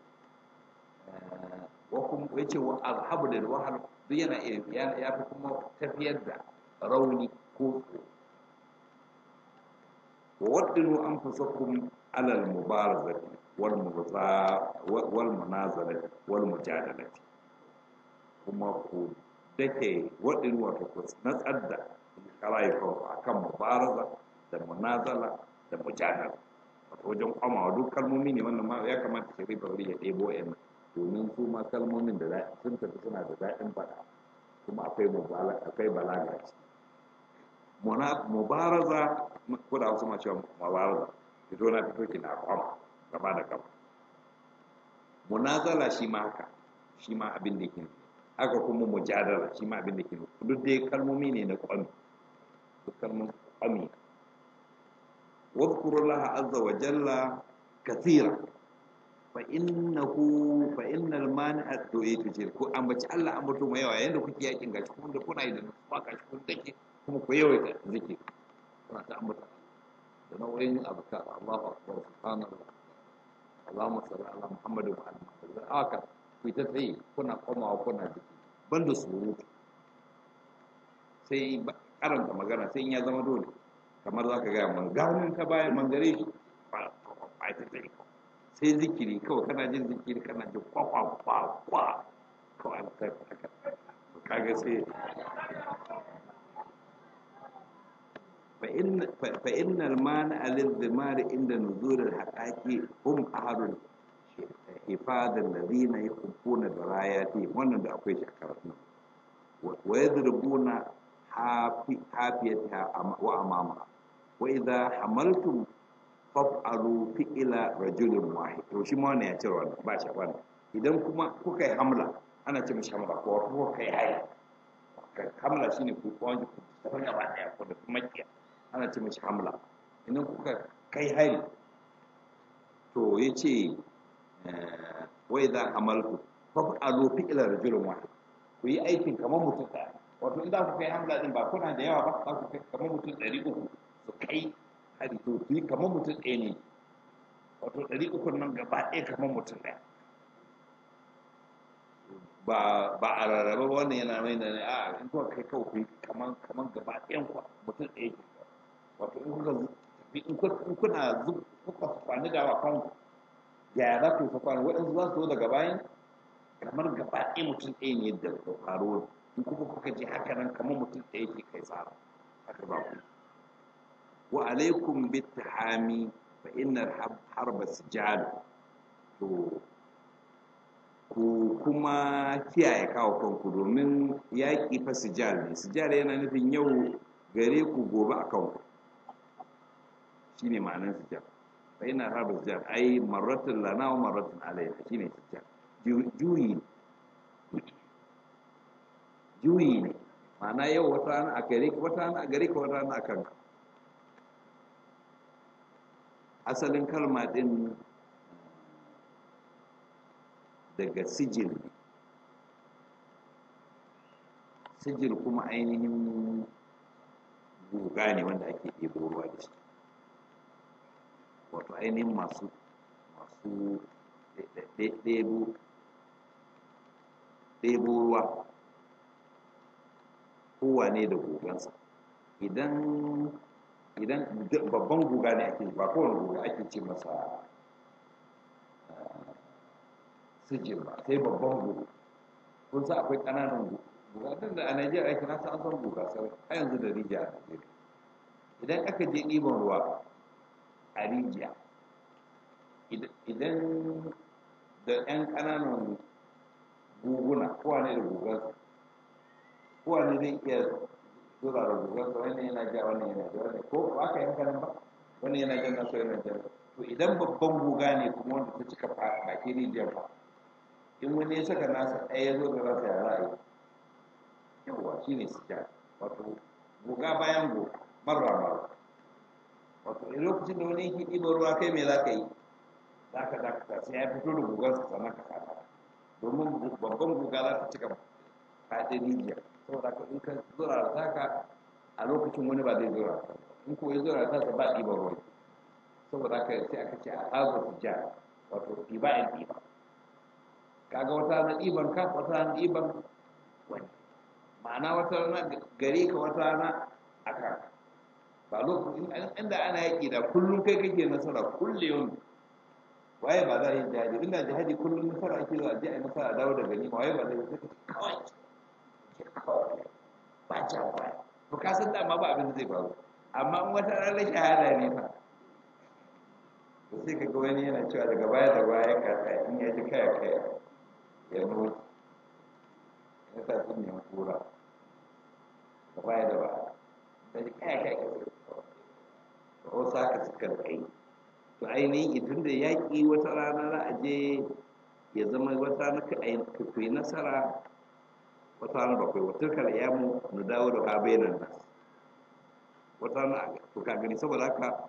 wa kuma ya ce wa alhabu da wahal duk yana iya ya fi kuma tafiyar da rauni ko tsoro wa waddinu anfusakum alal mubarazati wal wal munazalati wal mujadalati kuma ku dake waɗin wato ku natsar da rayukanku a kan mubaraza da munazala da mujadala wato wajen kwamawa duk kalmomi ne wannan ma ya kamata shari'a bari ya ɗebo yan domin su ma kalmomin da sun tafi suna da daɗin faɗa kuma akwai akwai balaga ce mubaraza ko da wasu ma cewa mubaraza fito na fito ki na kwama gaba da gaba munazala shi ma haka shi ma abin da yake haka kuma mujadala shi ma abin da ke duk dai kalmomi ne na kwami duk kalmomin kwami wadkuru laha azza wa jalla kathira fa innahu fa innal mani'a to eh to ce ko ambaci Allah ambato mai yawa yanda kuke yakin gashi kuma da kuna yi da nutsuwa gashi kun take kuma ku yawaita zikir kuna ta ambata da nau'in abka Allahu akbar subhanallah Allahumma salli ala Muhammad wa ala Muhammad haka ku ta tsaye kuna komawa kuna jiki banda surutu sai karanta magana sai in ya zama dole kamar za ka gaya man ganin ta bayan mangare shi ba ta tsaye sai zikiri kawai kana jin zikiri kana jin kwakwa kwakwa kawai an ta kaga sai فإن المانع للذمار عند نزول الحقائق هم أهل الحفاظ الذين يحبون دراياتهم wannan da akwai shakarar nan wa yadrubuna hafiyataha wa amama wa idha hamaltum faf'alu fi'la rajulin wahid to shi ma wannan ya cire wannan ba shi wannan idan kuma kuka yi hamla ana ce mishi hamla ko kuka kai hai hamla shine ku kwanji ku ta gaba daya ko da makiya ana ce mashi hamla idan kuka kai hari to ya ce wai za hamalku fafi a lofi ila rajulun wahid ku yi aikin kamar mutum ɗaya wato in za ku kai hamla din ba kuna da yawa ba za ku kai kamar mutum ɗari uku su kai hari to ku yi kamar mutum ɗaya ne wato ɗari uku nan gaba ɗaya kamar mutum ɗaya ba ba a rarraba wannan yana mai da a in kuka kai kawai ku yi kamar kamar gaba ɗayan ku mutum ɗaya ke wato in kuka in kuna kuka kwani da wa kanku yaya za ku yi kwani waɗansu za su zo daga bayan kamar gaba ɗaya mutum ɗaya ne da faruwa in kuka kuka ji haka nan kamar mutum ɗaya ke kai tsara haka ba ku wa alaikum bittahami fa innar harba sijal to ku kuma kiyaye kawo kanku domin yaƙi fa sijal ne sijal yana nufin yau gare ku gobe a kanku shi ne ma'anar sijjar fa ina harba sijjar ai marratun lana wa marratun alayna shi ne sijjar juyi juyi ne ma'ana yau wata rana a gare ka wata rana a gare ka wata rana a kanka asalin kalma din daga sijil ne sijil kuma ainihin guga ne wanda ake ɗebo ruwa da shi wato ainihin masu masu ɗebo ɗebo ruwa kowane da gugansa idan idan babban guga ne ake ba kowane guga ake ce masa sijil ba sai babban guga kun sa akwai ƙananan guga bukatun da a Najeriya ake nasa an san guga sai a yanzu da rijiya a Najeriya idan aka je ɗiban ruwa a rijiya idan da ƴan ƙananan guguna kowane da gugansa kowane zai iya zura da gugansa wani yana ja wani yana ja wani ko ba ka yanka nan ba wani yana jan nasu yana jan to idan babban guga ne kuma wanda ta cika baki rijiyar ba in wani ya saka nasa ɗaya ya zo da rasa ya ra'ayi yawwa shi ne sujja wato guga bayan guga marra marra wato a lokacin da wani yake ɗiba ruwa kai me za ka yi za ka dakata sai ya fito da gugansa sannan ka kata domin babban guga za ta cika faɗin rijiya saboda ka in ka zura da taka a lokacin wani ba zai zura in ko ya zura da taka ba ɗiban ruwa saboda ka sai aka ce a hazo sujja wato ɗiba in ɗiba kaga wata na ɗiban ka wata na ɗiban wani ma'ana wata rana gare ka wata rana a kan ba lokacin inda ana yaƙi da kullum kai kake nasara kulle yau waye ba za a yi jihadi inda jihadi kullum nasara ake zuwa je a yi nasara dawo da gani waye ba zai yi kawai ba ja baya to ka san dama ba abin da zai faru amma in wata ranar shahada ne fa to sai ka ga wani yana cewa daga baya da baya ka in ya ji kaya kaya ya nuna ya sa sun nemi kura da baya da baya da ji kaya kaya ka sai to wasu haka suka kai to ainihin idan da yaƙi wata rana za a je ya zama wata rana ka yi nasara wata rana bakwai wata kar ya mu na dawo da ha bayanan nas wata rana to ka gani saboda haka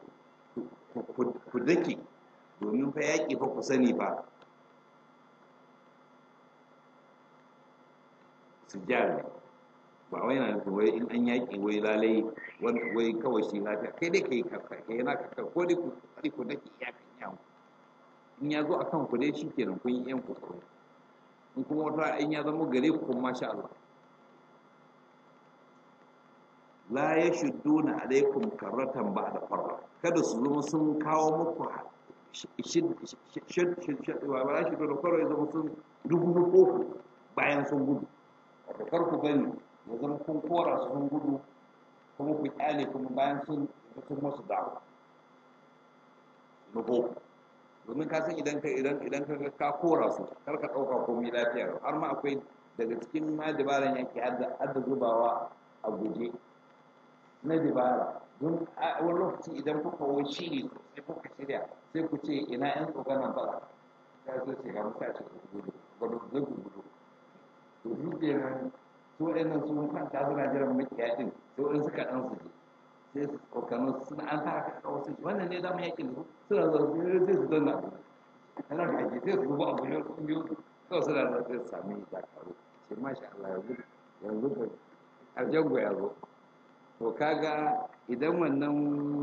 ku dake domin fa yaƙi fa ku sani fa su ne ba wai na nufin wai in an yaƙi wai lalai wai kawai shi lafiya kai dai ka yi kaka kai yana kaka ko dai ku tsari ku dake iyakan yawon in ya zo a kan ku dai shi kenan kun yi yan kokoro in kuma wata in ya zama gare ku kuma masha Allah la ya shuddu na alaikum karratan ba da farra kada su zama sun kawo muku ba ba shi da kwaro ya zama sun dubu uku bayan sun gudu wato kar ku bari ya zama kun kora su sun gudu kuma ku kyale kuma bayan sun sun masu dawo na boko domin ka san idan ka idan idan ka ka kora su kar ka dauka komai lafiya har ma akwai daga cikin ma dabaran yake hadda hadda zubawa a guje na dabara don wani lokaci idan kuka wo shiri sai kuka shirya sai ku ce ina yan tsokanan fada ka zo ce ga mutane su gudu gudu zai gudu to shi kenan su waɗannan sun kwanta suna jiran makiya din sai wani suka ɗan su je sai su tsokano suna an ta haka kawo su wannan ne zama yakin da su suna zuwa sai su danna abu ana da ake sai su zuba abu ne kun biyu kawai suna zuwa sai su sami dakaru sai masha Allah yanzu yanzu ka aljango ya zo to kaga idan wannan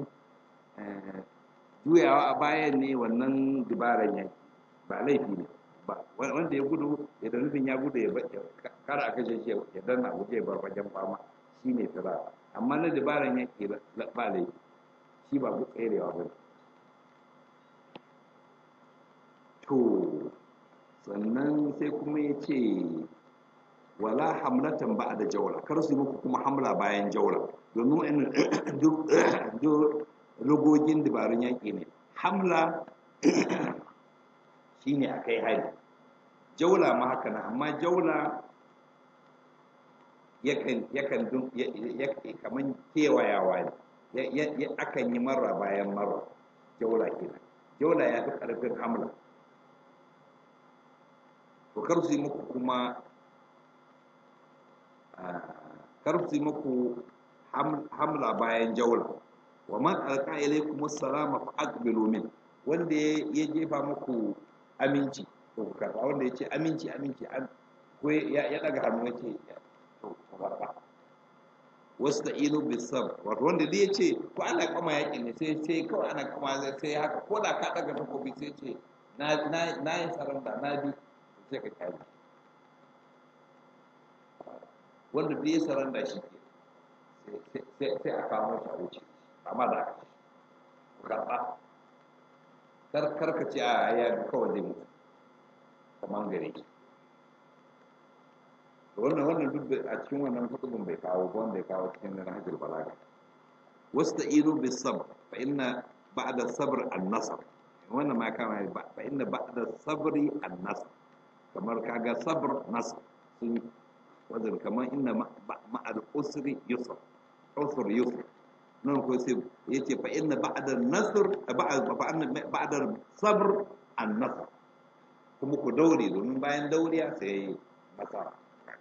juyawa a bayan ne wannan dabaran yaki ba laifi ne ba wanda ya gudu ya da nufin ya gudu ya kara a kashe shi ya danna guje ya bar wajen fama shi ne fira amma na dabaran yaki ba laifi shi ba tserewa ba to sannan sai kuma ya ce wala hamlatan ba da jawla kar su yi muku kuma hamla bayan jawla domin duk lugogin dabarun yaƙi ne hamla shine a kai hari jaula ma haka na amma jaula yakan yakan dun kaman kewayawa ne akan yi marra bayan marra jaula kenan jaula ya fi ƙarfin hamla to kar su yi muku kuma kar su yi muku hamla bayan jaula wa man alqa ilaykum assalama fa aqbilu min wanda ya jefa muku aminci to ku karba wanda ya ce aminci aminci an ko ya daga hannu ya ce to ku karba wasu da inu bisab wato wanda dai ya ce ko ana kama yakin ne sai sai kawai ana kama sai haka ko da ka daga takobi sai ce na na na yi saranda na bi sai ka kyale wanda dai ya saranda shi ke sai a kamo shi a wuce amma da aka karɓa kar karka ce a ya kawai zai mutu kamar gare shi wannan wannan duk a cikin wannan hudubin bai kawo ba wanda ya kawo cikin nan hajjar balaga wasu da inu bi sabr fa inna ba'da sabr an nasr wannan ma kama fa inna ba'da sabri an nasr kamar kaga sabr nasr sun wajen kamar inna ma'al usri yusr usr yusr nan ko sai yace fa inna ba'da nasr ba'da sabr an nasr kuma ku daure domin bayan dauriya sai nasara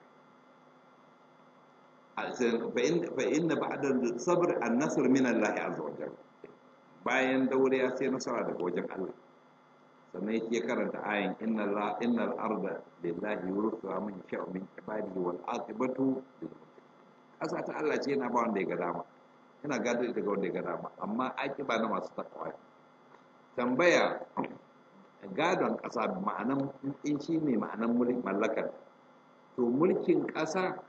fa inna ba'da sabr an nasr min Allah azza wa jalla bayan dauriya sai nasara daga wajen Allah sannan yake karanta ayin inna la innal arda lillahi yurithuha man yasha'u min ibadihi wal aqibatu lil kasa ta Allah ce yana ba wanda ya ga dama yana gado ita ga wanda ya ga dama amma aqiba na masu takwa tambaya gadon kasa ma'anan in shi ne ma'anan mulkin mallakar to mulkin kasa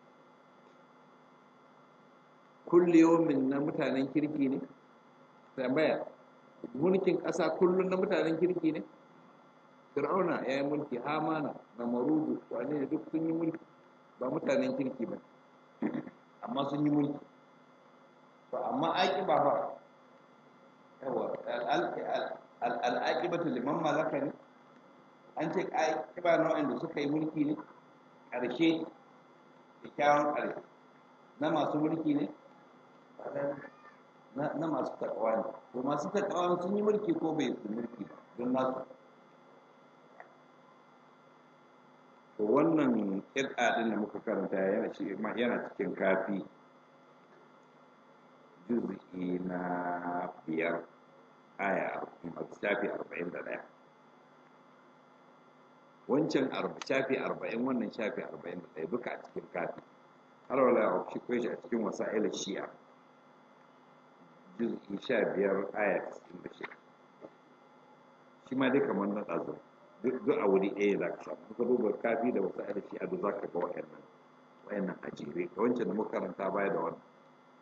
kulli yawmin na mutanen kirki ne tambaya mulkin ƙasa kullum na mutanen kirki ne fir'auna ya yi mulki hamana na marudu wane ne duk sun yi mulki ba mutanen kirki ba amma sun yi mulki to amma aiki ba ba yawa al'aƙibatu liman malaka ne an ce aƙiba nau'in da suka yi mulki ne ƙarshe kyakkyawan ƙarshe na masu mulki ne na masu takawa ne to masu takawa sun yi mulki ko bai su mulki ba don nasu to wannan kirɗa ɗin da muka karanta yana cikin kafi juz'i na biyar aya shafi arba'in da ɗaya wancan shafi arba'in wannan shafi arba'in da ɗaya duka a cikin kafi har wala shi kwai shi a cikin wasa'ila shi'a juz'i sha biyar aya cikin da shida shi ma dai kamar na ɗazu duk a wuri ɗaya za ka samu ka duba kafi da wasu ayar shi'a duk za ka ga wa'annan wa'annan a jere ga wancan da muka karanta baya da wannan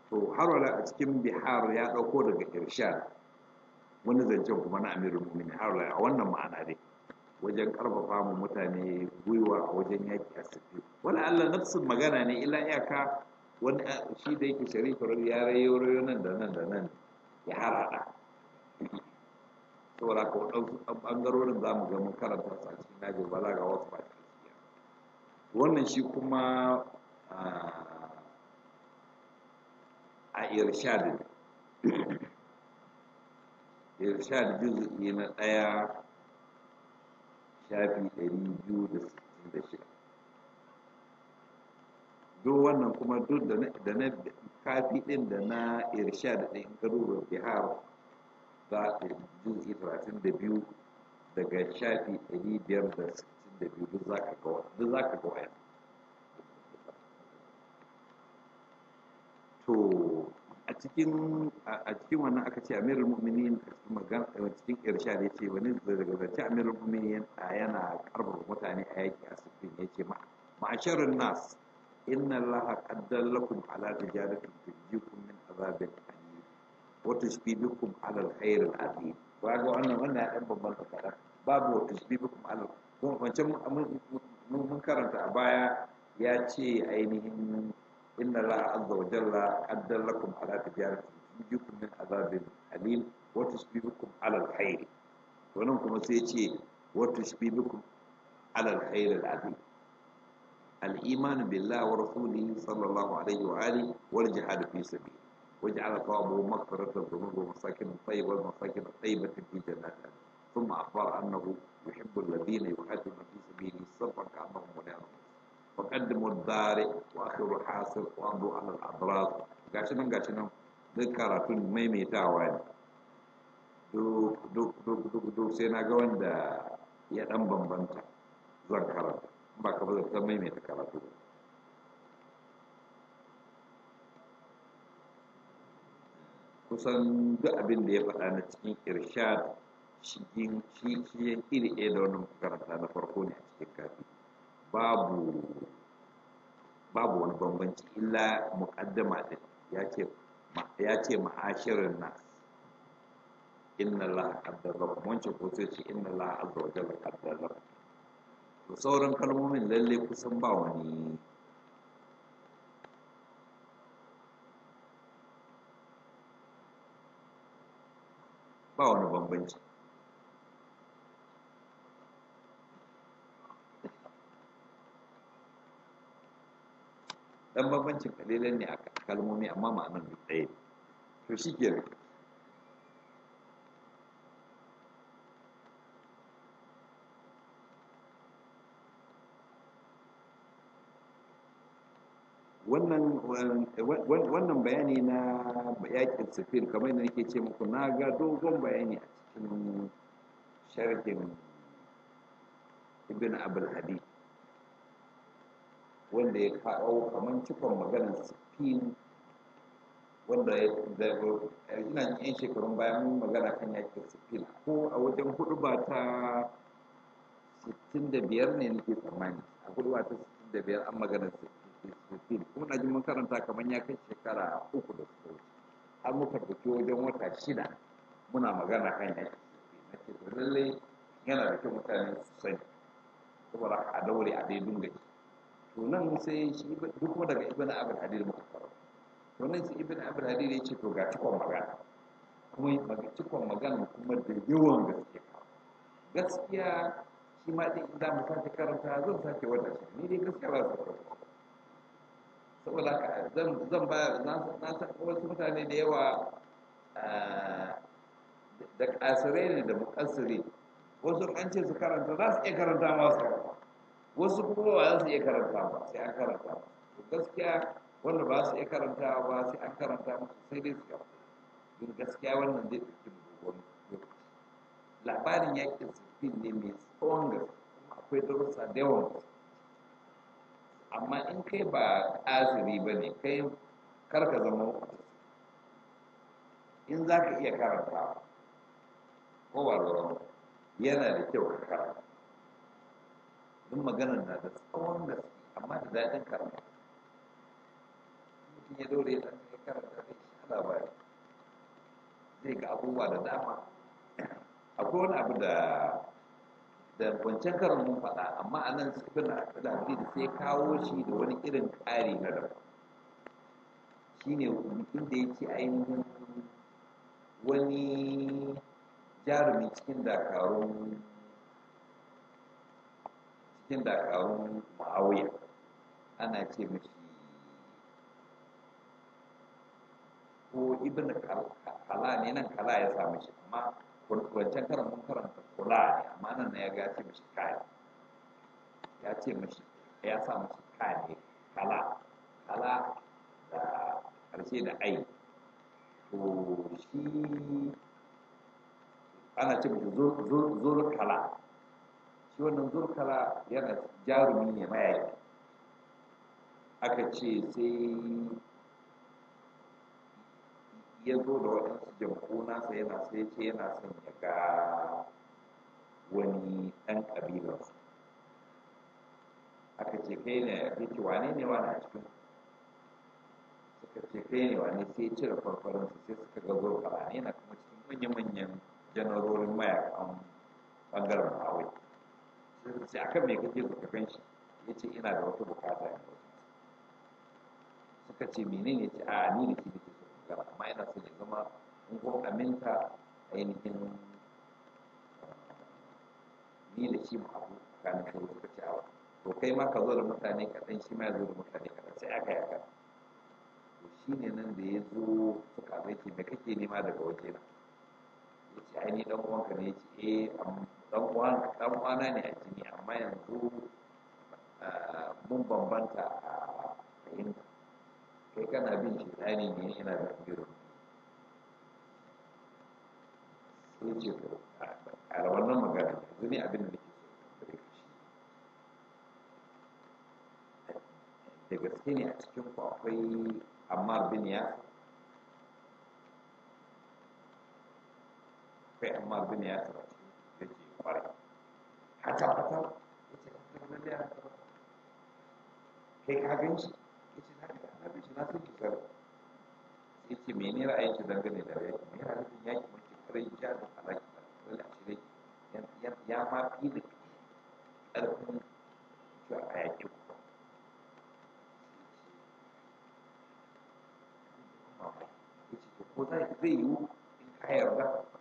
to har wala a cikin bihar ya ɗauko daga irshad wani zancen kuma na amirul mu'minin har wala a wannan ma'ana dai wajen karfafa mu mutane gwiwa a wajen yaki a sirri wala Allah nafsin magana ne illa iyaka wani shi da yake sharifar ya rayo rayo nan da nan da nan ya harada saboda ka waɗansu ɓangarorin za mu ga mun karanta su a cikin najin balaga wasu ba wannan shi kuma a irshad irshad juz'i na ɗaya shafi ɗari biyu da sittin da shida duk wannan kuma duk da na kafi ɗin da na irshad ɗin ka duba bihar za a juz'i talatin da biyu daga shafi ɗari biyar da sittin da biyu duk za ka ga wayan to a cikin a cikin wannan aka ce amirul mu'minin a cikin magana cikin irshad ya ce wani daga zance amirul mu'minin yana karfafa mutane a yaki a sifin ya ce ma'asharin nas inna allaha qaddar lakum ala tijaratin tujikum min azabin alim wa tushbibukum ala alkhair alazim wa ga wannan wannan ya dan babban kadan babu wa tushbibukum ala wancan mun karanta a baya ya ce ainihin inna allaha azza wa jalla qaddar lakum ala tijaratin tujikum min azabin alim wa tushbibukum ala alkhair wannan kuma sai ce wa tushbibukum ala alkhair alazim الإيمان بالله ورسوله صلى الله عليه وآله والجهاد في سبيله وجعل ثوابه مغفرة الذنوب ومساكن طيبة ومساكن طيبة في جنات ثم أخبر أنه يحب الذين يقاتلون في سبيله صفا كأنهم بنيان وقدموا الدار وآخر حاصل وأمضوا على الأضراس قاشنا قاشنا ذكرة ميميتاوا duk duk duk duk duk sai na ga wanda ya dan bambanta zan karanta ba ka ba zan maimaita karatu kusan duk abin da ya faɗa na cikin irshad shi shi iri ɗaya da wannan karanta na farko ne a cikin kafi babu babu wani bambanci illa muqaddama din ya ce ya ce ma'ashirin nas inna allaha qaddara wancan ko sai ce inna allaha azza wa jalla qaddara to sauran kalmomin lalle kusan ba wani ba wani bambanci dan bambancin kalilan ne a kalmomi amma ma'anar duk ɗaya to shi ke wannan bayani na yakin sifir kamar da nake ce muku na ga dogon bayani a cikin sharhin ibn abul hadi wanda ya kawo kamar cikon maganar sifin wanda ya ina yan shekarun bayan mun magana kan yakin sifin ko a wajen hudu ba ta 65 ne nake tsammani a hudu ba ta 65 an maganar sifin kuma na ji mun karanta kamar ya kai shekara uku da suka wuce har muka tafi wajen wata shida muna magana kan yaki na ce to lallai yana da kyau mutane su sani saboda a daure a dai dunga ji to nan sai shi duk kuma daga ibn abul hadid muka fara to nan sai ibn abul hadid ya ce to ga cikon magana kuma maga cikon magana kuma da yawan gaske gaskiya shi ma din idan mu sake karanta zan sake wata shi ni dai gaskiya ba su karanta saboda haka zan ba na san wasu mutane da yawa da kasirai ne da mukassiri wasu an ce su karanta za su iya karanta masu wasu kuma ba za su iya karanta ba sai an karanta ba to gaskiya wanda ba su iya karanta ba sai an karanta musu sai dai su karanta don gaskiya wannan zai ɗauki dogon lokaci labarin yakin sifin ne mai tsawon gaske akwai darussa da yawan gaske amma in kai ba ƙaziri ba ne kai karka zama in za ka iya karanta ko ba da yana da kyau ka karanta don maganar na da tsawon gaske amma da daɗin karanta mutum ya dore ya ɗan karanta zai sha labari zai ga abubuwa da dama akwai wani abu da da wancan karin mun faɗa amma a nan ibn da sai kawo shi da wani irin ƙari na daban shine mutum da ya ce ainihin wani jarumi cikin dakarun cikin dakarun ma'auya ana ce mashi ko ibn kala ne nan kala ya sa mashi amma wancan karan mun karanta kula ne amma nan ya ga ce mashi kaya ya ce mashi ya sa mashi kaya ne kala kala da karshe da ai to shi ana ce mashi zurkala shi wannan zurkala yana jarumi ne mayaki aka ce sai ya zo da waɗansu jamku nasa yana sai ce yana son ya ga wani ɗan ƙabilarsu aka ce kai ne ya ce wane ne wani a cikin suka ce kai ne wani sai cire farfarinsu sai suka ga zurkala ne yana kuma cikin manya-manyan janarorin mayakan ɓangaren mawai sai akan mai kake suka kan shi ya ce ina da wata bukata ne suka ce menene ce a ni da shi nake so magana amma ina so ya zama in ko aminta ainihin ni da shi mu abu tsakanin kai suka ce a to kai ma ka zo da mutane kaɗan shi ma ya zo da mutane kaɗan sai aka yi haka to shi ne nan da ya zo suka zai ce me kake nema daga waje na ya ce ai ni dan uwanka ne ya ce eh dan uwan dan uwana ne a jini amma yanzu mun bambanta a fahimta kai kana bin shi ɗani ne ina da biro sai ce to a wannan magana yanzu ne abin da nake so gare ka shi da gaske ne a cikin ku akwai amma bin ya akwai amma bin ya tsara cikin da ke kwarai hata hata ya ce ka da ya kai ka gan shi ya ce na ga na bin shi na san shi kar sai ce mene ra'ayin ki dangane da yaki me yana nufin yaki mace kwarai ja da halaki da dole a shirye ya ma fi da ƙarfin cewa a yaki ku ya ce ko zai yiwu in ka yarda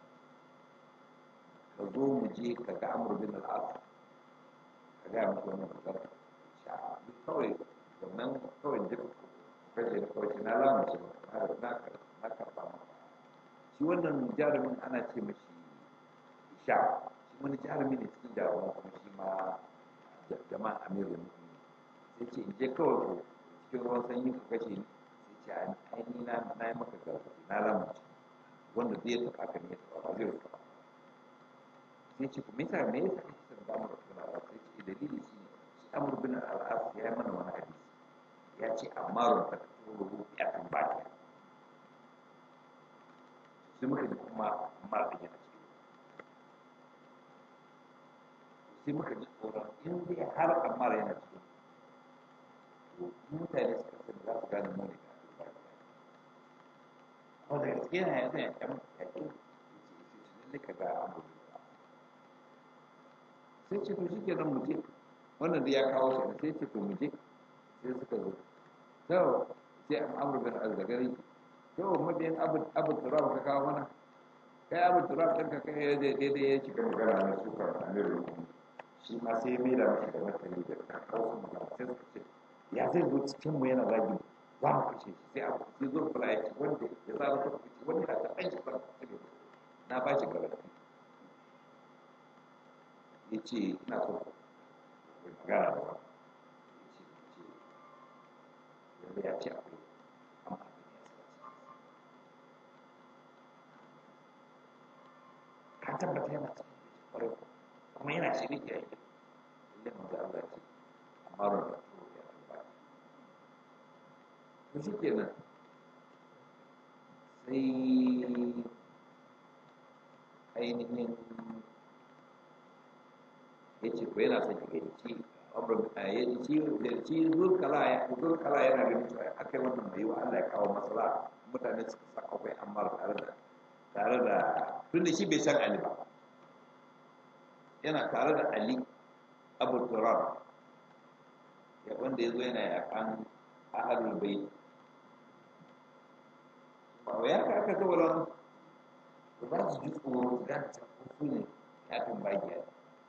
ka zo mu je ka ga amur bin al'as ka ga musu wannan magana sha kawai wannan kawai duk kashe da kawai na lamunce na na na karɓa maka shi wannan jarumin ana ce mashi isha shi wani jarumi ne cikin jaruman kuma shi ma jama'a amirul mu'minin sai ce in je kawai cikin ruwan sanyi ka kashe ni sai ce ai ni na na yi maka gargaɗi na lamunce wanda zai taɓa ka ne ya taɓa ba zai taɓa sai ce me yasa me yasa kake son amur bin al-as sai ce dalili shi ne shi amur bin al-as ya yi mana wani hadisi ya ce amarun ta turu ya tambaya sai muka ji kuma amma da yana ciki sai muka ji tsoron in dai har amma yana ciki to mutane suka sani za su gane mu ne da ko da gaske yana yanzu ya kyan ya kyan lalle ka ga amur sai ce to shi ke nan muje wannan da ya kawo shi sai ce to muje sai suka zo to sai amur bin azzagari to mabiyan abu turab ka kawo mana kai abu turab ɗin ka kai ya daidai ya cika magana na sukar amiru shi ma sai ya maida mashi da martani da kawo su magana sai suka ce ya zai zo cikin mu yana zagi za mu kashe shi sai abu sai zo kula ya ce wanda ya zara ta kashe wanda ya ta ɗan shi ba na ba shi gaba ya ce ina so ku magana da wani ya ce ya ce akwai amma ka tabbata yana cikin kwarai kuma yana shirin ya yi inda manzo Allah ce amma ran da to ya tabbata to shi kenan sai ainihin ya ce ko yana son ya gaici shi zurkala ya zurkala yana ganin cewa akai wannan mai wa Allah ya kawo masala mutane suka sa akwai ammar tare da tare da tunda shi bai san Ali ba yana tare da Ali Abu Turab ya wanda ya zo yana yakan ahalul bai ba ya ka aka kawala musu ba za su ji tsoro su gane cewa su ne ya kan bagiya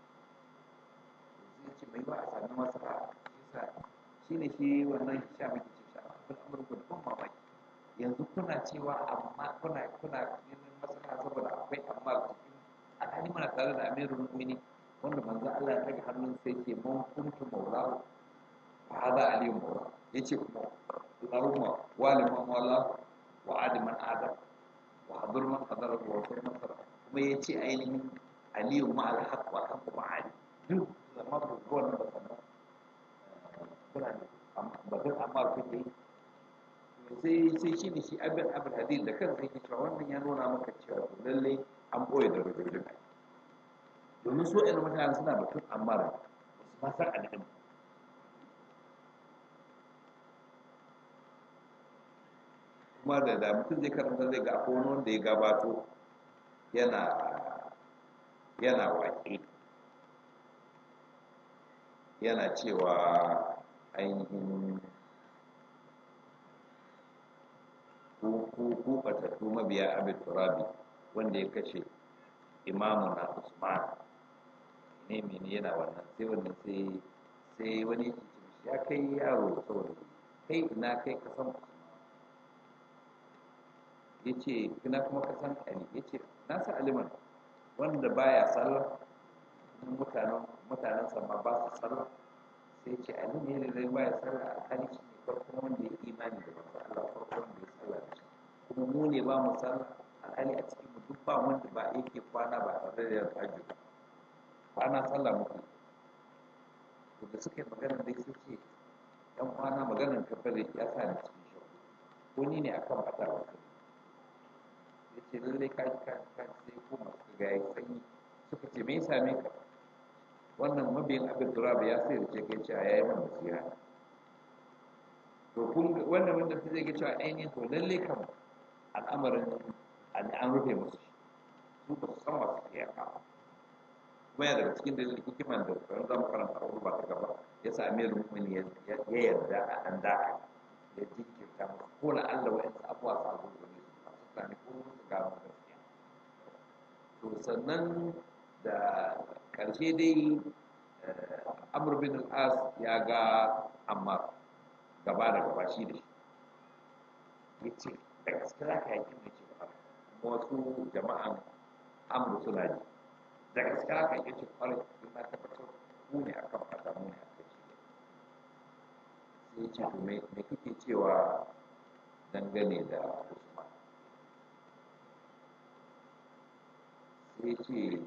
zai ce mai ba a sami masa ba shi ne shi wannan sha miki ce sha abin amurka da ban mamaki yanzu kuna cewa amma kuna kuna neman masana saboda akwai amma cikin alhali muna tare da amirul mu'mini wanda manzo Allah ya daga hannun sai ce mun kuntu maulahu fa hada aliyu maula yace kuma Allahumma wali man wala wa adi man adam wa hadur man hadara wa wasir man sara kuma yace ainihin aliyu ma al haqq wa haqq ma ali duk zama ko wannan ba sannan kuna ne batun amma kuke sai sai shi ne shi abin abin hadith da kansa yake cewa wannan ya nuna maka cewa lalle an boye da rubutun domin so ɗan mutane suna batun amma da su ma san al'ilm kuma da da mutum zai karanta zai ga akwai wani wanda ya gabato yana yana waƙe yana cewa ainihin ku batattu mabiya abin turabi wanda ya kashe imamu na usman ne mene yana wannan sai wannan sai sai wani ya kai yaro saboda kai ina kai ka san usman ya ce ina kuma ka san ali ya ce na sa aliman wanda baya sallah mutanen mutanen ma ba su sallah sai ce ali ne da zai baya sallah a hali shi ne farkon wanda ya imani da manzo Allah farkon wanda ya sallah da shi kuma mu ne ba mu sallah alhali a cikin mu duk ba wanda ba yake kwana ba tare da yin hajji ba kwana sallah muke to da suka yi magana dai sai ce dan kwana maganar kafare ya sa ni cikin shi ko ni ne akan fata ba ya ce lallai ka ji ka sai ko masu ga yayi sanyi suka ce me ya same ka wannan mabiyin abin turaba ya sai da ce kai cewa yayi man nasiha to kun wannan wanda ta zai ga cewa ainihin to lallai kam al'amarin an rufe musu su ba su san wasu ke yaka kuma ya daga cikin dalilin hikiman da kan zama karanta abu ba ta gaba ya sa amir mumin ya yarda a ɗan daka ya jinkirta musu ko na allah wa yansu abuwa su abu da ne su masu sami ko su gano gaskiya to sannan da ƙarshe dai amur bin al'as ya ga amma gaba da gaba shi da shi ya ce da gaske za ka yaki mai ce ba wasu jama'an amur suna ji da gaske za ka yaki ce kwarai in na tabbatar ku ne akan fata mu ne akan shi sai ya ce to me kake cewa dangane da usman sai ce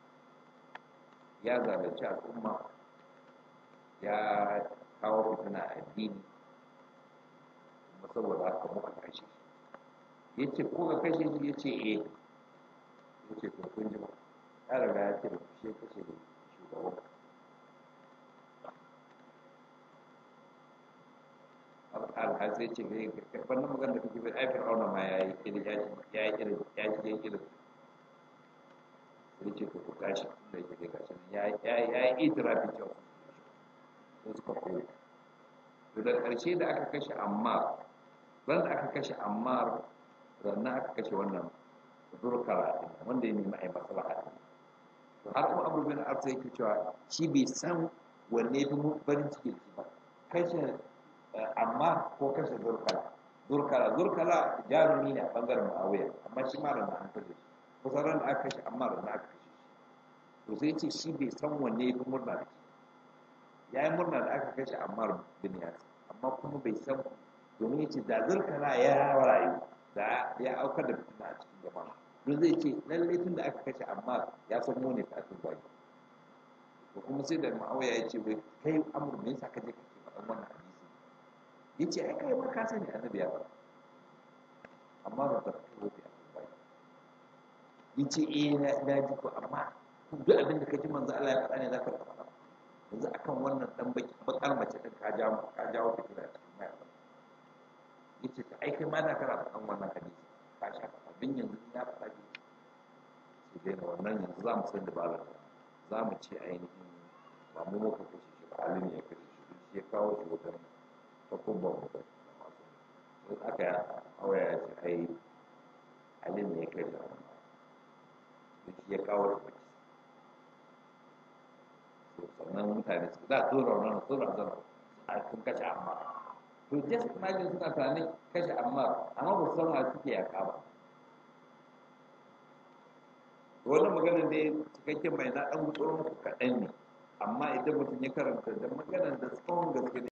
ya zalunci al'umma ya kawo fitina a addini kuma saboda haka muka kashe shi ya ce ko ka kashe shi ya ce eh ya ce to kun ji ba ya riga ya ce da kushe kashe da shugaban alhaz sai ce wannan magana da kake bai ai fir'auna ma ya yi kiri ya yi kiri ya yi kiri sai ce ku tashi da yake da gashi ya ya yi itirafi cewa sai suka koyi to da ƙarshe da aka kashe ammar ran da aka kashe ammar rannan aka kashe wannan zurkara wanda ya nemi a yi maslaha din to har kuma abu bin arsa yake cewa shi bai san wanne ya fi farin ciki da shi ba kashe amma ko kashe zurkara zurkara zurkara jarumi ne a bangaren ma'awiya amma shi ma ran an kashe shi kusan ran da aka kashe amma ran da aka kashe shi to sai ce shi bai san wanne ya fi murna da shi ya yi murna da aka kashe ammar bin yasir amma kuma bai san domin ya ce da zurkara ya rayu da ya aukar da fitina a cikin jama'a don zai ce lallai tun da aka kashe ammar ya san mu ne fatin baki to kuma sai da ma'auya ya ce wai kai amur me yasa ka je kake faɗan wannan hadisi ya ce ai kai ma ka sani annabi ya faɗa amma ba ta fito da baki ya ce eh na ji ko amma duk abin da ka ji manzo Allah ya faɗa ne za ka faɗa yanzu akan wannan dan baki bakar mace din ka jawo ka jawo fitina cikin mayaka yace ta ai kai ma da kana faɗan wannan hadisi ka sha abin yanzu ya faɗa ki su daina wannan yanzu za mu san dabarar za mu ce ainihin ba mu muka kashe shi ba Ali ne ya kashe shi shi ya kawo shi wajen takubban mu da masu sai aka ya awaya ya ce ai Ali ne ya kashe shi shi ya kawo shi sannan mutane su za su rauna su rauna a sun kashe amma to just imagine suna tunanin kashe amma amma ba su san wa suke yaka ba wannan maganar da cikakken mai na ɗan gutsuro muku kaɗan ne amma idan mutum ya karanta da maganar da tsawon gaske